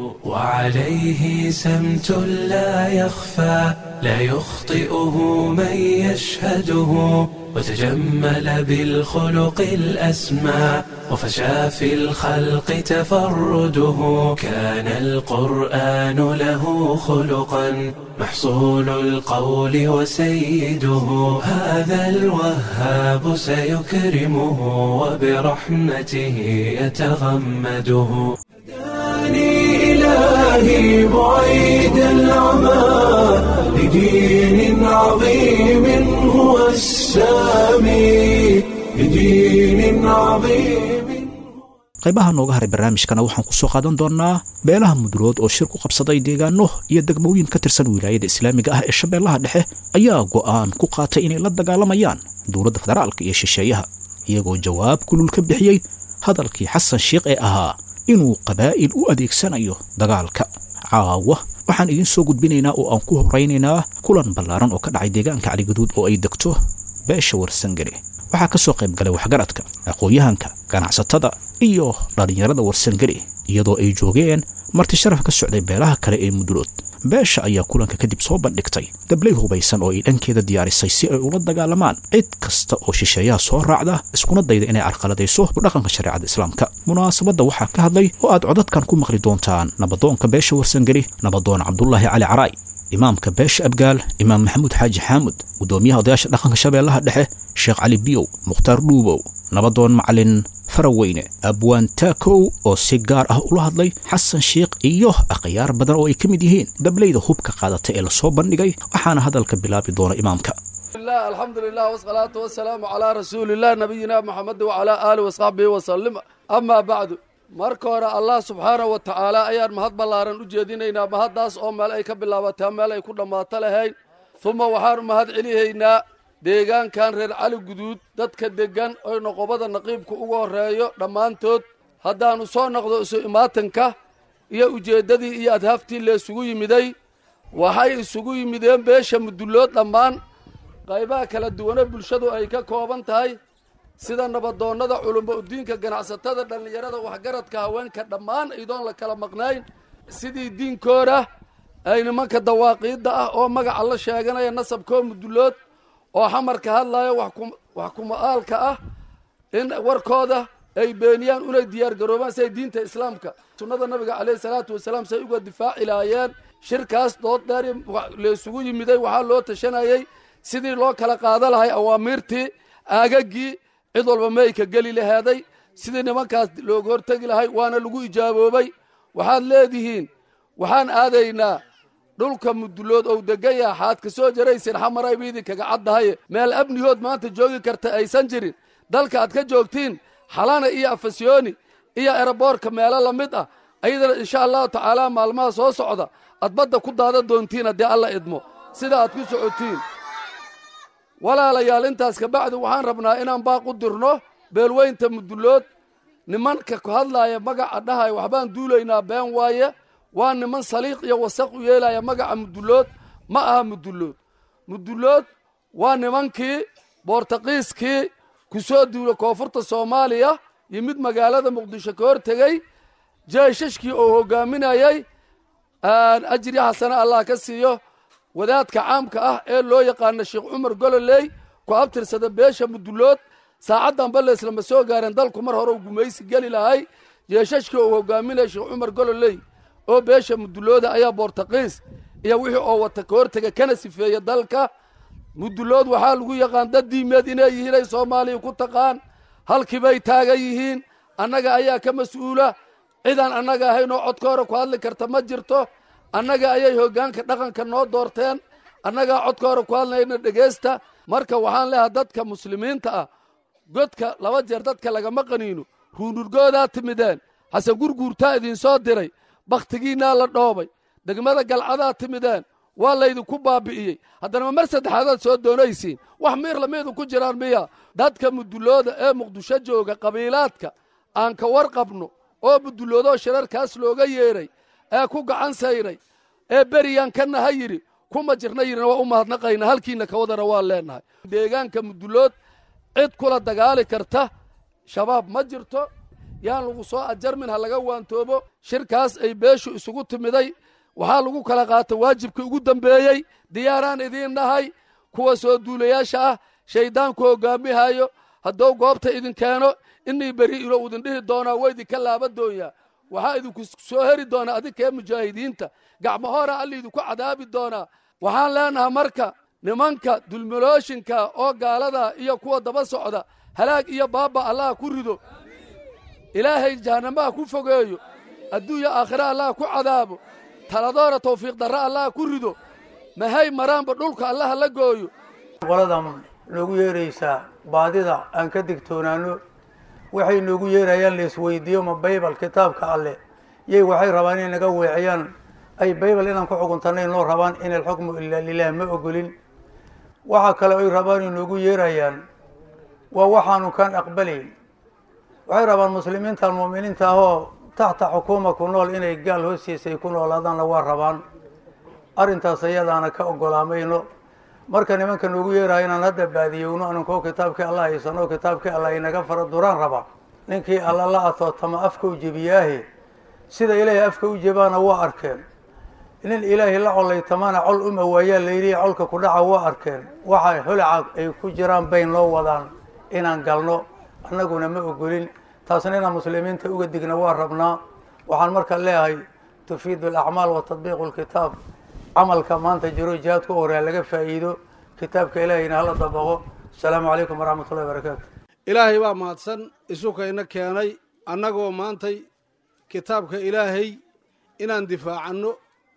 [SPEAKER 1] وعليه سمت لا يخفى لا يخطئه من يشهده وتجمل بالخلق الأسمى وفشى في الخلق تفرده كان القرآن له خلقا محصول القول وسيده هذا الوهاب سيكرمه وبرحمته يتغمده هداني إلهي بعيد العمى لدين عظيم هو السامي لدين عظيم
[SPEAKER 2] qaybaha nooga haray barnaamijkana waxaan ku soo qaadan doonnaa beelaha mudulood oo shir ku qabsaday deegaano iyo degmooyin ka tirsan wilaayada islaamiga ah ee shabeellaha dhexe ayaa go'aan ku qaatay inay la dagaalamayaan dowladda federaalka iyo shisheeyaha iyagoo jawaab kulul ka bixiyey hadalkii xasan sheikh ee ahaa inuu qabaa'il u adeegsanayo dagaalka caawa waxaan idiin soo gudbinaynaa oo aan ku horaynaynaa kulan ballaaran oo ka dhacay deegaanka caligaduud oo ay degto beesha warsangare waxaa ka soo qayb galay waxgaradka aqoon-yahanka ganacsatada iyo dhallinyarada warsangare iyadoo ay joogeen marti sharaf ka socday beelaha kale ee mudulood beesha ayaa kulanka kadib soo bandhigtay dablay hubaysan oo ay dhankeeda diyaarisay si ay ula dagaalamaan cid kasta oo shisheeyaha soo raacda iskuna dayda inay carqaladayso dhaqanka shareecada islaamka munaasabadda waxaa ka hadlay oo aad codadkan ku maqli doontaan nabadoonka beesha warsangari nabadoon cabdulaahi cali caraay imaamka beesha abgaal imaam maxamuud xaaji xaamud guddoomiyaha odayaasha dhaqanka shabeellaha dhexe sheekh cali biyow mukhtaar dhuubow nabadoon macalin faraweyne abwaan taakow oo si gaar ah ula hadlay xasan sheikh iyo akhyaar badan oo ay ka mid yihiin dablayda hubka qaadata ee lasoo bandhigay waxaana hadalka bilaabi doona imaamka
[SPEAKER 7] alxamdu lilah wsalaatu wasalaamu calaa rasuulilah nabiyina moxamed wacalaa aali wasaxbihi wasalim amaa bacdu marka hore allah subxaanahu wa tacaala ayaan mahad ballaaran u jeedinaynaa mahaddaas oo meel ay ka bilaabataa meel ay ku dhammaato lahayn uma waxaanu mahad celihaynaa deegaankan reer cali guduud dadka deggan oy noqobada naqiibka ugu horreeyo dhammaantood haddaannu soo noqdo isu imaatanka iyo ujeeddadii iyo adhaaftii laysugu yimiday waxay isugu yimideen beesha mudullood dhammaan qaybaha kala duwane bulshadu ay ka kooban tahay sida nabadoonnada culummo udiinka ganacsatada dhallinyarada waxgaradka haweenka dhammaan idoon la kala maqnayn sidii diinkooda ay nimanka dawaaqiidda ah oo magaca la sheeganaya nasabkoo mudullood oo xamarka hadlaya wax kuma'aalka ah in warkooda ay beeniyaan unay diyaargaroobaan siay diinta islaamka sunnada nabiga caleyhi salaatu wasalaam say uga difaaci lahaayeen shirkaas dood dheer laysugu yimiday waxaa loo tashanayey sidii loo kala qaada lahay awaamiirtii aagaggii cid walba mayka geli laheeday sidii nimankaas looga hortegi lahay waana lagu ijaaboobay waxaad leedihiin waxaan aadaynaa dhulka mudulood ou degan yaha xaad ka soo jaraysin xamaray ba idinkaga caddahaye meel abnihood maanta joogi karta aysan jirin dalka aad ka joogtiin xalana iyo afasyooni iyo eraboorka meelo la mid ah ayadana insha allahu tacaala maalmaha soo socda aad badda ku daada doontiin haddii alla idmo sida aad ku socotiin walaalayaal intaas kabacdi waxaan rabnaa inaan baaq u dirno beelweynta mudulood nimanka ku hadlaaya magaca dhahaya waxbaan duulaynaa been waaye waa niman saliiq iyo wasaq u yeelaya magaca mudulood ma aha mudulood mudulood waa nimankii boortaqiiskii ku soo duula koonfurta soomaaliya yimid magaalada muqdisho ka hor tegey jeeshashkii oo hogaaminayay ajri xasane allah ka siiyo wadaadka caamka ah ee loo yaqaana sheekh cumar gololey ku abtirsada beesha mudulood saacaddanba leeslama soo gaareen dalku mar hore u gumaysi geli lahay jeeshashkii uu hogaaminaya sheekh cumar gololey oo beesha mudulooda ayaa boortaqiis iyo wixii oo wata ka hortega kana sifeeya dalka mudulood waxaa lagu yaqaan dad diimeed inay yihiin ay soomaaliya ku taqaan halkiibay taagan yihiin annaga ayaa ka mas-uula cidaan annaga ahayn oo codka hore ku hadli karta ma jirto annaga ayay hoggaanka dhaqanka noo doorteen annagaa codka hore ku hadlayna dhegaysta marka waxaan leehay dadka muslimiinta ah godka laba jeer dadka lagama qaniino ruunurgoodaa timideen xasan gurguurtaa idinsoo diray bakhtigiinnaa la dhoobay degmada galcadaa timideen waa laydinku baabi'iyey haddana ma mar saddexaadaad soo doonaysiin wax miir lama idinku jiraan miya dadka mudulooda ee muqdisho jooga qabiilaadka aan ka warqabno oo muduloodoo shirarkaas looga yeedhay ee ku gacan sayray ee beriyaan ka naha yidhi kuma jirna yidhina waa u mahadnaqayna halkiinna kawadana waa leennahay deegaanka mudulood cid kula dagaali karta shabaab ma jirto yaan lagu soo ajarmin ha laga waantoobo shirkaas ay beeshu isugu timiday waxaa lagu kala qaata waajibkii ugu dambeeyey diyaaraan idiin nahay kuwa soo duulayaasha ah shayddaanku hoggaamihayo hadduu goobta idin keeno inii beri ilo idin dhihi doonaa waa idinka laaba doonyaa waxaa idinku soo heri doonaa adinkee mujaahidiinta gacmo hora alla idinku cadaabi doonaa waxaan leenahay marka nimanka dulmalooshinka oo gaalada iyo kuwa daba socda halaag iyo baaba allaha ku rido ilaahay jahannamaha ku fogeeyo adduunya aakhira allaha ku cadaabo taladoora tawfiiq darra allaha ku rido mahay maraanba dhulka allaha la gooyo
[SPEAKER 8] qoladan noogu yeeraysaa baadida aan ka digtoonaano waxay noogu yeerayaan laisweydiiyo ma baybal kitaabka alleh yay waxay rabaan inay naga weeciyaan ay baybal inaan ku xukuntanay noo rabaan in alxukmu ilaa lilah ma ogolin waxaa kale ay rabaan ay noogu yeerayaan waa waxaanu kaan aqbalayn waxay rabaan muslimiintan mu'miniinta ahoo taxta xukuuma ku nool inay gaal hoostiisa ay ku noolaadaanna waa rabaan arrintaas ayadaana ka ogolaamayno marka nimanka noogu yeeraya inaan hadda baadiyowno aninkoo kitaabkii allah haysano kitaabkii allah inaga fara duraan raba ninkii alla la atootama afka u jebiyaahe sida ilaahay afka u jebaana waa arkeen nin ilaahay la colaytamana col uma waayaa layidhi colka ku dhaca waa arkeen waxa holaca ay ku jiraan bay noo wadaan inaan galno annaguna ma ogolin taasna inaan muslimiinta uga digna waa rabnaa waxaan marka leeyahay tufiidu alacmaal wa tadbiiqu lkitaab camalka maanta jiro jihaadka u horeya laga faa'iido kitaabka ilaahayna hala dabaqo asalaamu calaykum waraxmat ullahi barakaatu
[SPEAKER 9] ilaahay baa mahadsan isukayna keenay annagoo maantay kitaabka ilaahay inaan difaacanno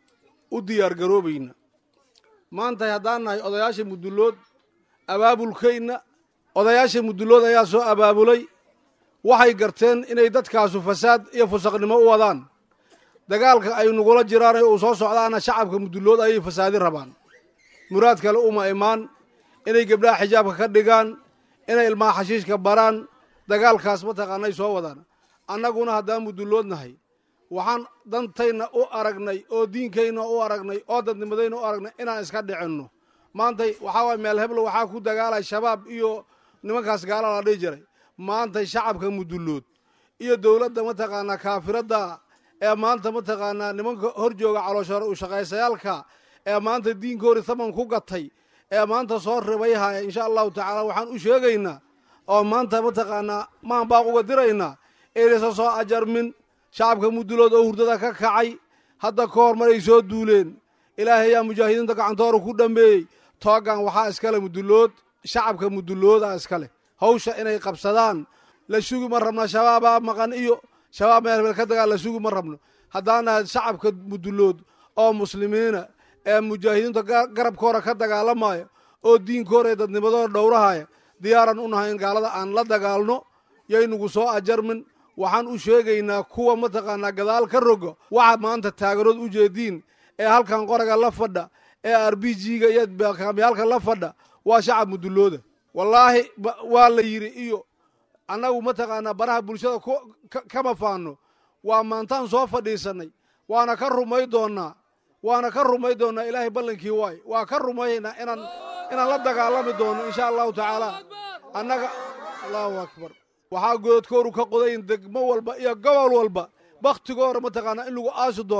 [SPEAKER 9] u diyaar garoobayna maantay haddaan nahay odayaasha mudullood abaabulkayna odayaasha mudullood ayaa soo abaabulay waxay garteen inay dadkaasu fasaad iyo fusaqnimo u wadaan dagaalka ay nugula jiraan uu soo socdaana shacabka mudullood ayay fasaadi rabaan muraad kale uma imaan inay gabdhaha xijaabka ka dhigaan inay ilmaha xashiishka baraan dagaalkaas mataqaanay soo wadaan annaguna haddaan mudullood nahay waxaan dantayna u aragnay oo diinkayna u aragnay oo dadnimadayna u aragnay inaan iska dhicinno maantay waxaa waay meel heblo waxaa ku dagaalay shabaab iyo nimankaas gaala la dhihi jiray maantay shacabka mudullood iyo dowladda mataqaanaa kaafiradda ee maanta mataqaanaa nimanka hor jooga calooshoore u shaqaysayaalka ee maanta diinkoori taman ku gatay ee maanta soo ribayhaya insha allahu tacaala waxaan u sheegaynaa oo maanta mataqaanaa maan baaq uga diraynaa inaysan soo ajarmin shacabka mudulood oo hurdada ka kacay hadda ka hor maray soo duuleen ilaahay ayaa mujaahidiinta gacantoora ku dhammeeyey toogan waxaa iskale mudulood shacabka mudulooda iskale hawsha inay qabsadaan la sugi ma rabna shabaabaa maqan iyo shabaab meel meel ka dagaal la sugi ma rabno haddaan nahay shacabka mudulood oo muslimiina ee mujaahidiinta garabkoora ka dagaalamaya oo diinkoora ee dadnimadooda dhowrahaya diyaaran u nahay in gaalada aan la dagaalno yaynugu soo ajarmin waxaan u sheegaynaa kuwa mataqaanaa gadaal ka roga waxa maanta taagarood u jeediin ee halkan qoraga la fadha ee r b g-ga iyo kaamyaalka la fadha waa shacab mudulooda wallaahi waa la yidhi iyo annagu mataqaanaa baraha bulshada kama faano waa maantaan soo fadhiisanay waana ka rumay doonaa waana ka rumay doonaa ilaahay ballankii waay waa ka rumaynaa inaan inaan la dagaalami doono insha allahu tacaala annaga allahu akbar waxaa gododkooru ka qodayn degmo walba iyo gobol walba bakhtigoora mataqaanaa in lagu aasi doono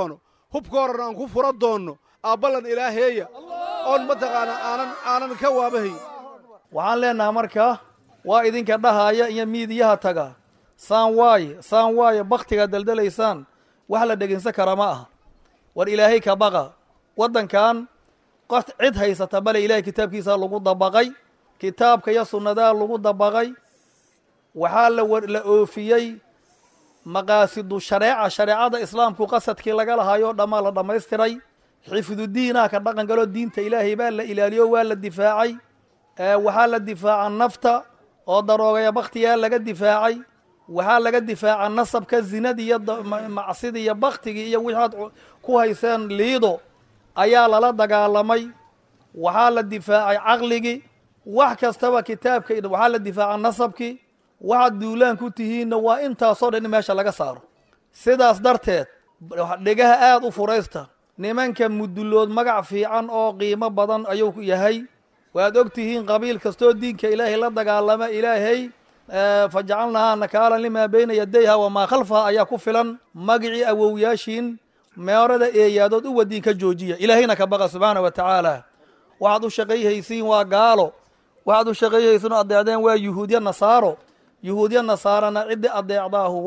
[SPEAKER 9] hubka horena aan ku fura doonno aabballan ilaaheeya oon mataqaanaa aanan aanan ka waabahayn
[SPEAKER 10] waxaan leenahay markaa waa idinka dhahaaya iyo miidiyaha taga saan waaye saan waaye bakhtigaad daldalaysaan wax la dhegeysan kara ma aha war ilaahay ka baqa waddankan qof cid haysata bale ilaahay kitaabkiisaa lagu dabaqay kitaabka iyo sunnadaa lagu dabaqay waxaa la la oofiyey maqaasidu shareeca shareecada islaamku qasadkii laga lahaayoo dhammaa la dhammaystiray xifdudiinaa ka dhaqan galoo diinta ilaahay baa la ilaaliyo waa la difaacay waxaa la difaaca nafta oo daroogaya bakhtigaa laga difaacay waxaa laga difaaca nasabka zinadii iyo macsidii iyo baktigii iyo wixaad ku hayseen liido ayaa lala dagaalamay waxaa la difaacay caqligii wax kastaba kitaabka waxaa la difaaca nasabkii waxaad duulaan ku tihiinna waa intaasoo dhan in meesha laga saaro sidaas darteed dhegaha aada u furaysta nimanka mudullood magac fiican oo qiimo badan ayuu yahay waad og tihiin qabiil kastoo diinka ilaahay la dagaalama ilaahay fajacalnahaa nakaalan limaa beyna yadayha wamaa khalfaha ayaa ku filan magicii awowyaashiin meerada eeyaadood u wadiin ka joojiya ilaahayna ka baqa subxaana wa tacaala waxaad u shaqayhaysiin waa gaalo waxaad u shaqayhaysiin oo adeecdeen waa yuhuudya nasaaro yuhuudya nasaarana ciddi adeecdaahu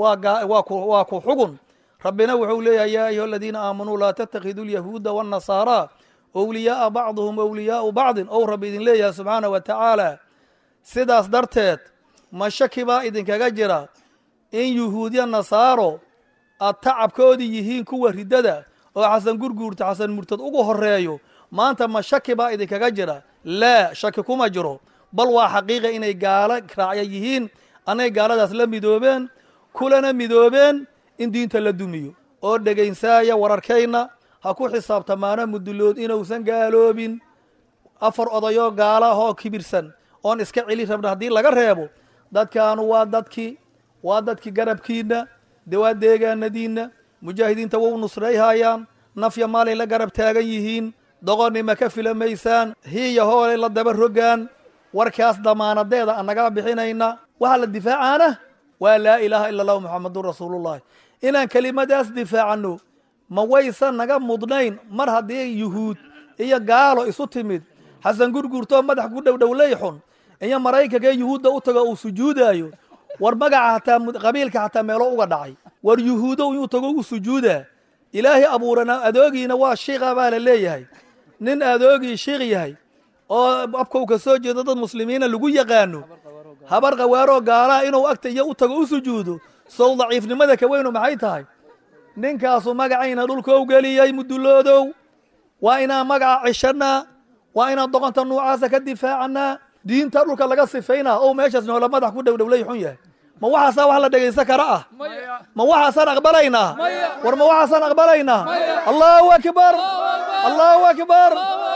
[SPEAKER 10] waa ku xugun rabbina wuxuu leeyahay yaa ayuha aladiina aamanuu laa tattakhiduu lyahuuda waannasaaraa owliyaaa bacduhum owliyaau bacdin ou rabbi idin leeyahay subxaana wa tacaala sidaas darteed ma shaki baa idinkaga jira in yuhuudya nasaaro aad tacabkoodii yihiin kuwa riddada oo xasan gurguurta xasan murtad ugu horeeyo maanta ma shaki baa idinkaga jira laa shaki kuma jiro bal waa xaqiiqa inay gaalo raacya yihiin anay gaaladaas la midoobeen kulana midoobeen in diinta la dumiyo oo dhegaysaaya wararkayna ha ku xisaabtamaano mudullood inuusan gaaloobin afar odayoo gaala ah oo kibirsan oon iska celi rabna haddii laga reebo dadkaanu waa dadkii waa dadkii garabkiinna de waa deegaanadiinna mujaahidiinta wou nusrayhayaan nafya maalay la garab taagan yihiin doqonnima ka filamaysaan hiiya hoolay la daba rogaan warkaas damaanadeeda annagaa bixinayna waxaa la difaacaana waa laa ilaaha ila allahu muxamadun rasuulullahi inaan kelimadaas difaacanno ma waysan naga mudnayn mar haddii yuhuud iyo gaalo isu timid xasan gurgurtoo madax ku dhowdhowley xun iyo maraykanka yuhuudda u tago uu sujuudaayo war magaca hataa qabiilka xataa meelo uga dhacay war yuhuudo inuu tago u sujuudaa ilaahay abuurana adoogiina waa shiiqa baa la leeyahay nin adoogii shiiq yahay oo afkow ka soo jeedo dad muslimiina lagu yaqaano habar qawaaroo gaalaha inuu agta iyo u tago u sujuudo sow daciifnimada ka weynu maxay tahay ninkaasu magacayna dhulkou geliyey mudulloodow waa inaan magaca cishannaa waa inaan doqonta nuucaasa ka difaacannaa diinta dhulka laga sifaynaa ou meeshaas noola madax ku dhowdhowlay xun yahay ma waxaasaa wax la dhegaysan kara ah ma waxaasaan aqbalaynaa war ma waxaasaan aqbalaynaa allahu akbar allahu akbar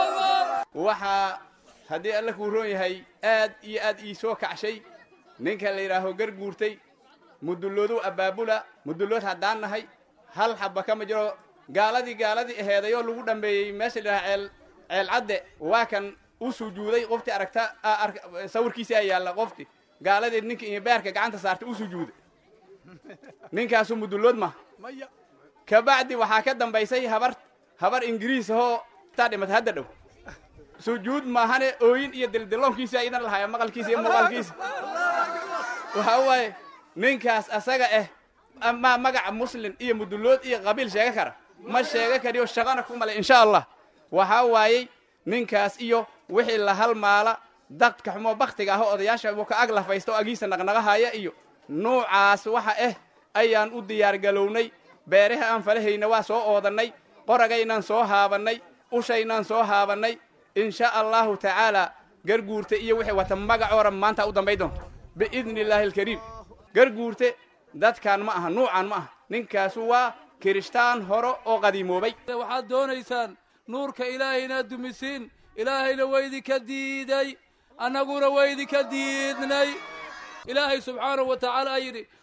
[SPEAKER 11] waxaa haddii alla kuu roon yahay aad iyo aad ii soo kacshay ninka la yidhaaho garguurtay mudulloodu abaabula mudullood haddaan nahay hal xabba kama jiro gaaladii gaaladii aheedayoo lagu dhambeeyey meesha la yidhaha ceel ceel cadde waa kan u sujuuday qoftii aragta sawirkiisi a yaalla qofti gaaladii ninka iyo beerka gacanta saartay u sujuuday ninkaasu mudullood maha kabacdi waxaa ka dambaysay habar habar ingiriis ahoo taa dhimatay hadda dhow sujuud maahane ooyin iyo dildilloonkiisa idan lahaya maqalkiisa iyo muuqaalkiisa waxa waaye ninkaas asaga ah amaa magaca muslin iyo mudullood iyo qabiil sheega kara ma sheega kariyo shaqana ku male insha allah waxaa waayey ninkaas iyo wixii la halmaala dadka xumoo baktiga ah oo odayaasha uu ka ag lafaysta oo agiisa naqnaqahaya iyo nuucaas waxa ah ayaan u diyaargalownay beeraha aan falahayna waa soo oodannay qoragaynaan soo haabannay ushaynaan soo haabannay insha allahu tacaala garguurte iyo wixii wata magacoora maanta u dambay doonto biidni illaahi alkariim garguurte dadkan ma aha nuucan ma aha ninkaasu waa kirishtaan hore oo qadiimoobay
[SPEAKER 7] waxaad doonaysaan nuurka ilaahay inaad dumisiin ilaahayna waydinka diiday annaguna waydinka diidnay ilaahay subxaanahu wa tacaala yidhi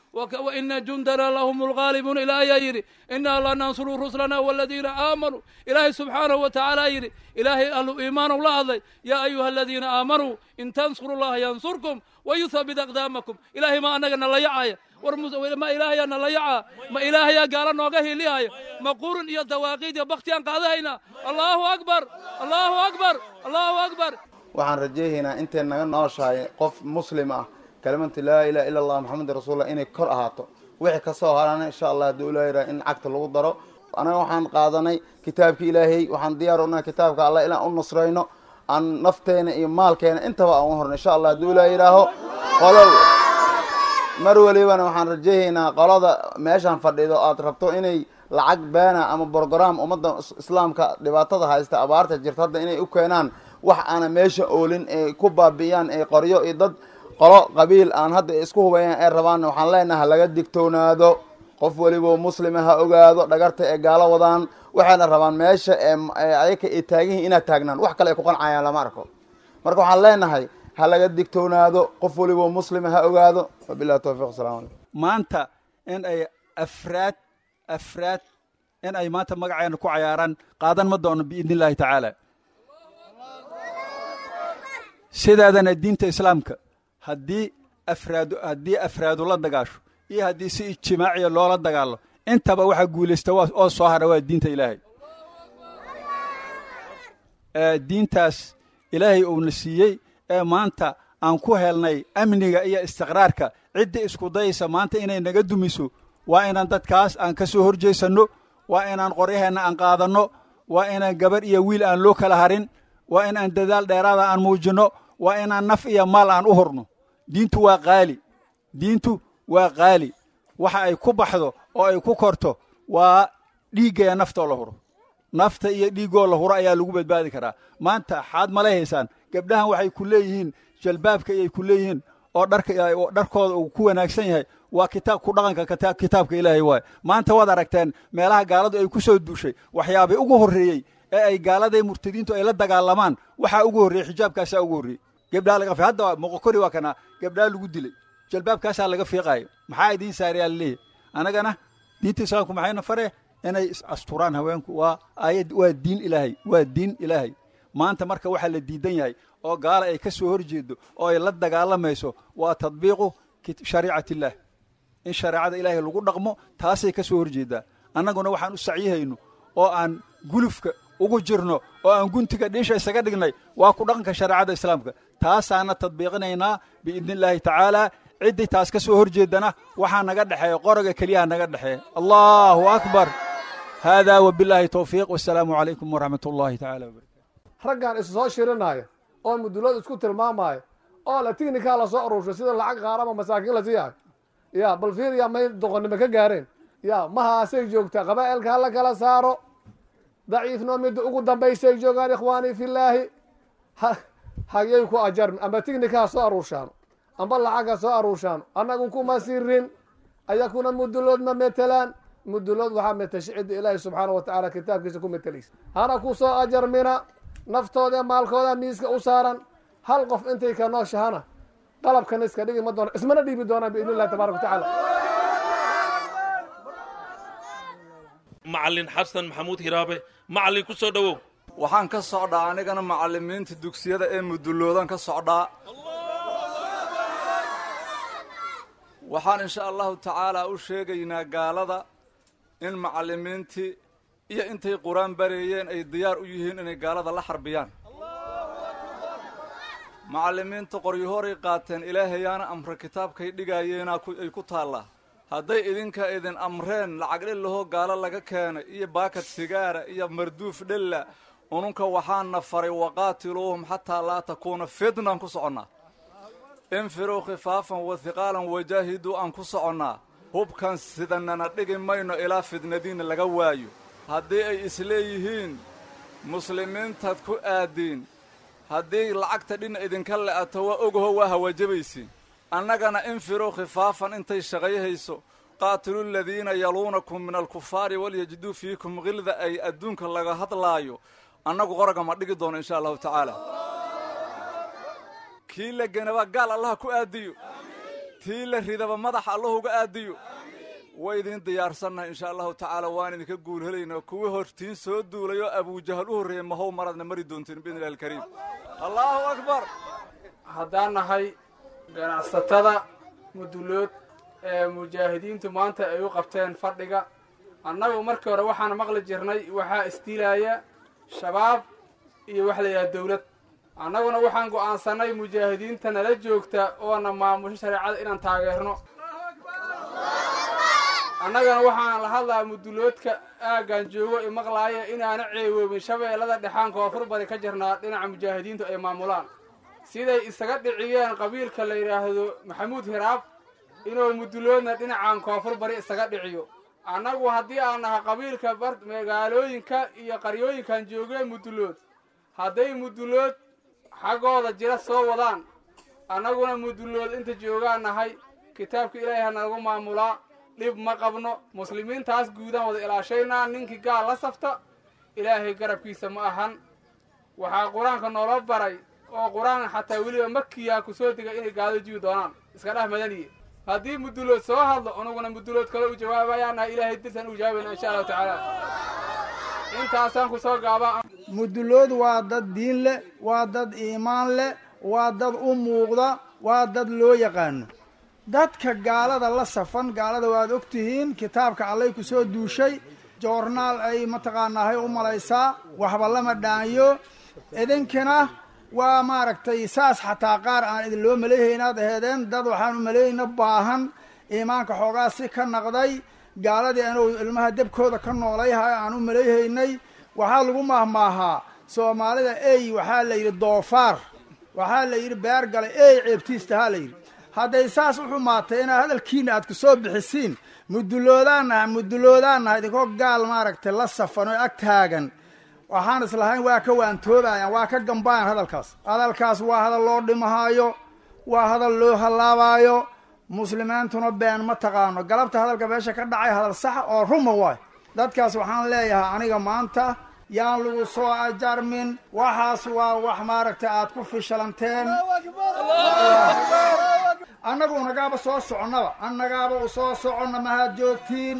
[SPEAKER 12] waina jundana lahum lgaalibuun ilaa ayaa yidhi inaa la nansuru ruslana waladiina aamanuu ilaahay subxaanahu wa tacaala yidhi ilaahay ahlu iimaanow la hadlay yaa ayuha aladiina aamanuu in tansuru llaha yansurkum wayuthabit aqdaamakum ilaahay ma annaga na layacaya war ma ilaahayaa na layacaa ma ilaahayaa gaala nooga hiilihaya ma qurun iyo dawaaqiid iyo bakhtiyaan qaadahaynaa allaahu akbar allaahu akbar allaahu akbar
[SPEAKER 13] waxaan rajayhaynaa intay naga nooshahay qof muslim ah kalimatu laa ilaha illa allah maxamed rasuulullah inay kor ahaato wixii kasoo harana insha allah hadduu ilaa yidhaha in cagta lagu daro anaga waxaan qaadanay kitaabka ilaahay waxaan diyaar unahay kitaabka allah inaan u nusrayno aan nafteena iyo maalkeena intaba aan u horno insha allah hadduu ilaa yidhaaho qolo mar walibana waxaan rajayhaynaa qolada meeshaan fadhido aad rabto inay lacag beena ama brogram ummadda islaamka dhibaatada haysta abaarta jirta hadda inay u keenaan wax aana meesha oolin ee ku baabi'iyaan ee qoryo iyo dad qolo qabiil aan hadda isku hubayaan ee rabaan waxaan leenaha laga digtoonaado qof weliba muslima ha ogaado dhagarta ee gaalo wadaan waxayna rabaan meesha ee ayaka ay taagihiin inaad taagnaan wax kale ay ku qancayaan lama arko marka waxaan leenahay ha laga digtoonaado qof weliba muslima ha ogaado wabillahi tawfiq asalamu calaykum
[SPEAKER 14] maanta in ay afraad afraad in ay maanta magaceena ku cayaaraan qaadan ma doono biidni illaahi tacaala sidaadana diinta islaamka haddii afraadu haddii afraadu la dagaasho iyo haddii si ijtimaaciya loola dagaalo intaba waxaa guulaysta waa oo soo hara waa diinta ilaahay diintaas ilaahay uuna siiyey ee maanta aan ku helnay amniga iyo istiqraarka ciddii isku dayaysa maanta inay naga dumiso waa inaan dadkaas aan ka soo horjeesanno waa inaan qoryaheenna aan qaadanno waa inaan gabarh iyo wiil aan loo kala harin waa inaan dadaal dheeraada aan muujinno waa inaan naf iyo maal aan u horno diintu waa qaali diintu waa qaali waxa ay ku baxdo oo ay ku korto waa dhiiggaya naftoo la huro nafta iyo dhiiggoo la huro ayaa lagu badbaadi karaa maanta xaad mala haysaan gabdhahan waxay ku leeyihiin jalbaabka ayay ku leeyihiin oo dharka dharkooda uu ku wanaagsan yahay waa kitaab ku dhaqanka kitaabka ilaahay waaye maanta waad aragteen meelaha gaaladu ay ku soo duushay waxyaabay ugu horreeyey ee ay gaalada murtadiintu ay la dagaalamaan waxaa ugu horreeyey xijaabkaasaa ugu horreeyey gabdhaa laga hadda moqokori waa kana gabdhaa lagu dilay jalbaabkaasaa laga fiiqaayo maxaa idiin saarayaa laleeyahy annagana diinta islaamku maxayna fare inay asturaan haweenku waa aayad waa diin ilaahay waa diin ilaahay maanta marka waxaa la diidan yahay oo gaala ay ka soo horjeedo oo ay la dagaalamayso waa tadbiiqu shariicat illaah in shareecada ilaahay lagu dhaqmo taasay ka soo horjeedaa annaguna waxaan u sacyihayno oo aan gulufka ugu jirno oo aan guntiga dhiisha isaga dhignay waa ku dhaqanka shareecada islaamka taasaana tadbiiqinaynaa biidni illaahi tacaala ciddii taas ka soo horjeedana waxaa naga dhexeeya qoroga keliyaha naga dhexeeya allahu akbar haadaa wabilaahi towfiiq wasalaamu calaykum waraxmat ullaahi tacala wabarakatu
[SPEAKER 15] raggan isu soo shirinaya oo mudulood isku tilmaamaya oo la tignikaa lasoo aruurshay sida lacag qaarama masaakiin la siiyahay ya bal fiiriya may doqonnimo ka gaareen ya mahaasay joogtaa qabaa'ilka ha la kala saaro daciifnoo midda ugu dambaysay joogaan ikhwaanii fillaahi hagyay ku ajarn amba tignikaa soo aruurshaano amba lacaga soo aruurshaano annagu kuma sirin ayakuna mudulood ma metelaan mudulood waxaa metasha cidda ilaahi subxaana wa tacaala kitaabkiisa ku metelaysa hana ku soo ajarmina naftooda maalkooda miiska u saaran hal qof intay ka nooshahana qalabkana iska dhigi ma doona ismana dhiibi doonaan biidni illahi tabaaraka wa tacaala
[SPEAKER 16] macalin xasan maxamuud hiraabe macalin ku soo dhowow
[SPEAKER 17] waxaan ka socdaa anigana macallimiinta dugsiyada ee muduloodan ka socdaa waxaan insha allahu tacaalaa u sheegaynaa gaalada in macallimiintii iyo intay qur-aan bareeyeen ay diyaar u yihiin inay gaalada la xarbiyaan macallimiinta qoryahoray qaateen ilaahayaana amre kitaabkay dhigaayeenaa ay ku taallaa hadday idinka idin amreen lacag dhellahoo gaalo laga keenay iyo baakad sigaara iyo marduuf dhella ununka waxaana faray waqaatiluuhum xataa laa takuuna fitnan ku soconnaa infiruu khifaafan wa hiqaalan wajaahiduu aan ku soconnaa hubkan sidanana dhigi mayno ilaa fidnadiinna laga waayo haddii ay isleeyihiin muslimiintaad ku aadiin haddii lacagta dhina idinka le'ato waa ogaho waa hawajabaysiin annagana infiruu khifaafan intay shaqayhayso qaatilu ladiina yaluunakum min alkufaari walyajiduu fiikum khilda ay adduunka laga hadlaayo annagu qoraga ma dhigi doono insha allahu tacaala kii la genabaa gaal allaha ku aadiyo tii la ridaba madaxa allahuga aadiyo way idin diyaarsannahay insha allahu tacaala waan idinka guul helaynaa kuwii hortiin soo duulay oo abujahal u horreeyey mahow maradna mari doontiin biidni illahi alkariim allahu akbar
[SPEAKER 18] haddaan nahay ganacsatada mudulood ee mujaahidiintu maanta ay u qabteen fadhiga annagu markii hore waxaan maqli jirnay waxaa isdiilaya shabaab iyo wax la yidhaha dawlad annaguna waxaan go'aansannay mujaahidiinta nala joogta oona maamusho shareecada inaan taageerno annagana waxaan la hadlaa muduloodka aaggan joogo i maqlaaya inaana ceewoobin shabeellada dhexaan koonfur bari ka jirnaa dhinaca mujaahidiintu ay maamulaan siday isaga dhiciyeen qabiilka la yidhaahdo maxamuud hiraab inuu muduloodna dhinacan koonfur bari isaga dhiciyo annagu haddii aan nahay qabiilka magaalooyinka iyo qaryooyinkan joogeen mudulood hadday mudulood xaggooda jira soo wadaan annaguna mudulood inta joogaan nahay kitaabka ilaahay ha nalagu maamulaa dhib ma qabno muslimiintaas guudaan wada ilaashaynaa ninkii gaal la safta ilaahay garabkiisa ma ahan waxaa qur-aanka noola baray oo qur-aan xataa weliba makiyaa ku soo dega inay gaado jibi doonaan iska dheh madaniye haddii mudulood soo hadlo anuguna mudulood kale u jawaabayaanaha ilaahay dirsan u jawaabayna insha allahu tacaala intaasaan ku soo gaabaa
[SPEAKER 19] mudulood waa dad diin leh waa dad iimaan leh waa dad u muuqda waa dad loo yaqaano dadka gaalada la safan gaalada waad og tihiin kitaabka allay ku soo duushay joornaal ay mataqaanaahay u malaysaa waxba lama dhaanyo idinkana waa maaragtay saas xataa qaar aan idin loo maleeyhaynaad aheedeen dad waxaan u maleeyeyna baahan iimaanka xoogaa si ka naqday gaaladii anuu ilmaha debkooda ka noolayhay aan u maleeyhaynay waxaa lagu maahmaahaa soomaalida ey waxaa la yidhi doofaar waxaa la yidhi beer gale ey ceebtiistahaa la yidhi hadday saas u xumaatay inaad hadalkiina aad ku soo bixisiin muduloodaannaha muduloodaannaha idinkoo gaal maaragtay la safan oo ag taagan waxaan islahayn waa ka waantoobayaan waa ka gambayan hadalkaas hadalkaas waa hadal loo dhimahaayo waa hadal loo hallaabaayo muslimiintuna been ma taqaano galabta hadalka meesha ka dhacay hadal sax oo ruma waay dadkaas waxaan leeyahay aniga maanta yaan lagu soo ajarmin waxaas waa wax maaragtay aad ku fishalanteen annagu nagaaba soo soconnaba annagaaba u soo soconna mahaad joogtiin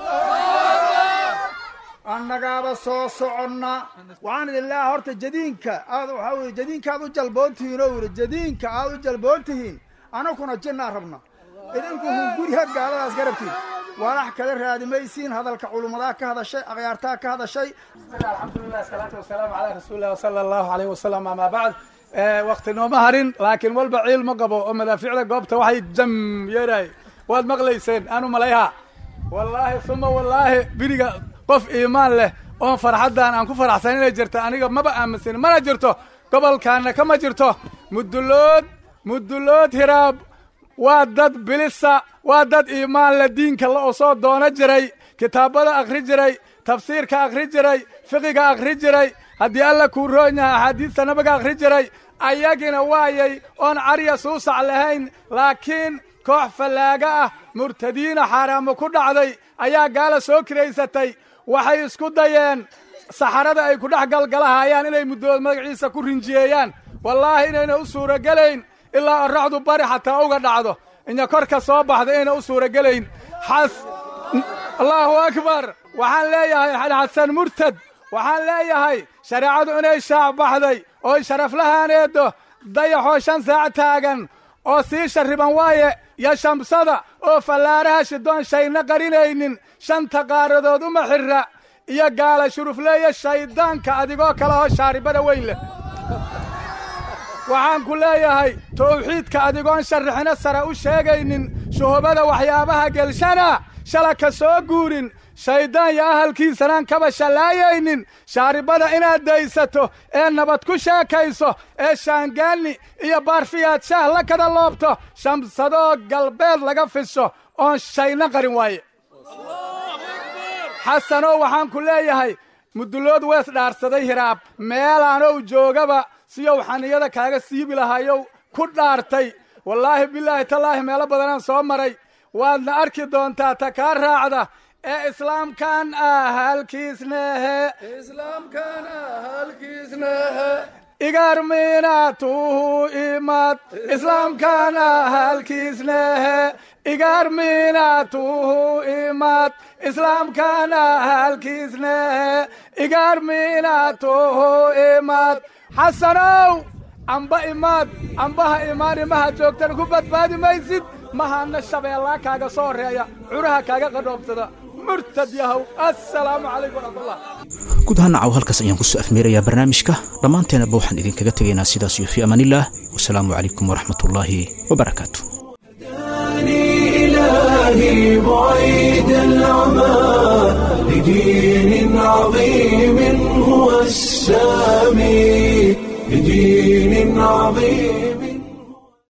[SPEAKER 19] annagaaba soo soconna waxaan idin leeyahay horta jadiinka aad waxaa weye jadiinka aad u jalboontihiin oo yidhi jadiinka aad u jalboontihiin anakuna jinnaa rabna idinku hunguriha gaaladaas garabtiin walax kale raadimaysiin hadalka culummadaa ka hadashay akhyaartaa ka hadashay
[SPEAKER 15] alxamdulilah salaatu wasalaamu calaa rasuulilah wasala allahu alayh wasalam amaa bacd wakti nooma harin laakiin walba ciil ma qabo oo madaaficda goobta waxay jam yeeraay waad maqlayseen aanu malayha wallaahi suma wallaahi biriga qof iimaan leh oon farxaddan aan ku faraxsan inay jirto aniga maba aaminsan mana jirto gobolkaana kama jirto mudulood mudulood hiraab waa dad bilisa waa dad iimaan leh diinka la oo soo doono jiray kitaabada akhri jiray tafsiirka akhri jiray fiqiga akhri jiray haddii alla kuu roon yahay axaadiista nabiga akhri jiray ayagina waayay oon carya suusac lahayn laakiin koox fallaaga ah murtadiina xaaraamo ku dhacday ayaa gaala soo kiraysatay waxay isku dayeen saxarada ay ku dhex galgalahayaan inay muddood magaciisa ku rinjiyeeyaan wallaahi inayna u suuragelayn ilaa oraxdu bari xataa uga dhacdo inya korka soo baxda inayna u suuragelayn xas allaahu akbar waxaan leeyahay xasan murtad waxaan leeyahay shareecadu inay shaac baxday oo sharaflahaaneeddo dayaxoo shan saac taagan oo sii sharriban waaye iyo shamsada oo fallaaraha shidoon shayna qarinaynin shanta qaaradood uma xirra iyo gaala shurufleeya shayddaanka adigoo kale oo shaaribada weyn leh waxaan ku leeyahay tawxiidka adigoon sharrixino sare u sheegaynin shuhubada waxyaabaha gelshana shala ka soo guurin shayddaan iyo ahalkiisanaan kaba shallaayaynin shaaribada inaad daysato ee nabad ku sheekayso ee shaangaanni iyo baarfiyaad shaah la kada loobto shamsadoo galbeed laga fisho oon shayna qarin waaye xasanoo waxaan ku leeyahay mudulood wees dhaarsaday hiraab meelaanow joogaba siyow xaniyada kaaga siibi lahayow ku dhaartay wallaahi bilaahi tallaahi meelo badanaan soo maray waadna arki doontaa ta kaa raacda ee islaamkan ah halkiisnehe
[SPEAKER 7] islaamkan ah halkiisnehe
[SPEAKER 19] igarminaatuhu imad islaamkana halkiislehe igarminaatuhu imad islaamkana halkiislehe igarminaatuhu imad xasanow amba imaad ambaha imaan imaha joogtan ku badbaadi maysid mahana shabeellaa kaaga soo horeeya curaha kaaga qadhoobsada murtad yahow assalaamu calaykum waraxmatullah
[SPEAKER 2] guud ahaan nacaw halkaas ayaan kusoo afmeerayaa barnaamijka dhammaanteenaba waxaan idinkaga tegaynaa sidaas iyo fii amaanillaah wasalaamu calaykum waraxmatullaahi wabarakaatu
[SPEAKER 1] إلهي بعيد العمى لدين عظيم هو السامي لدين عظيم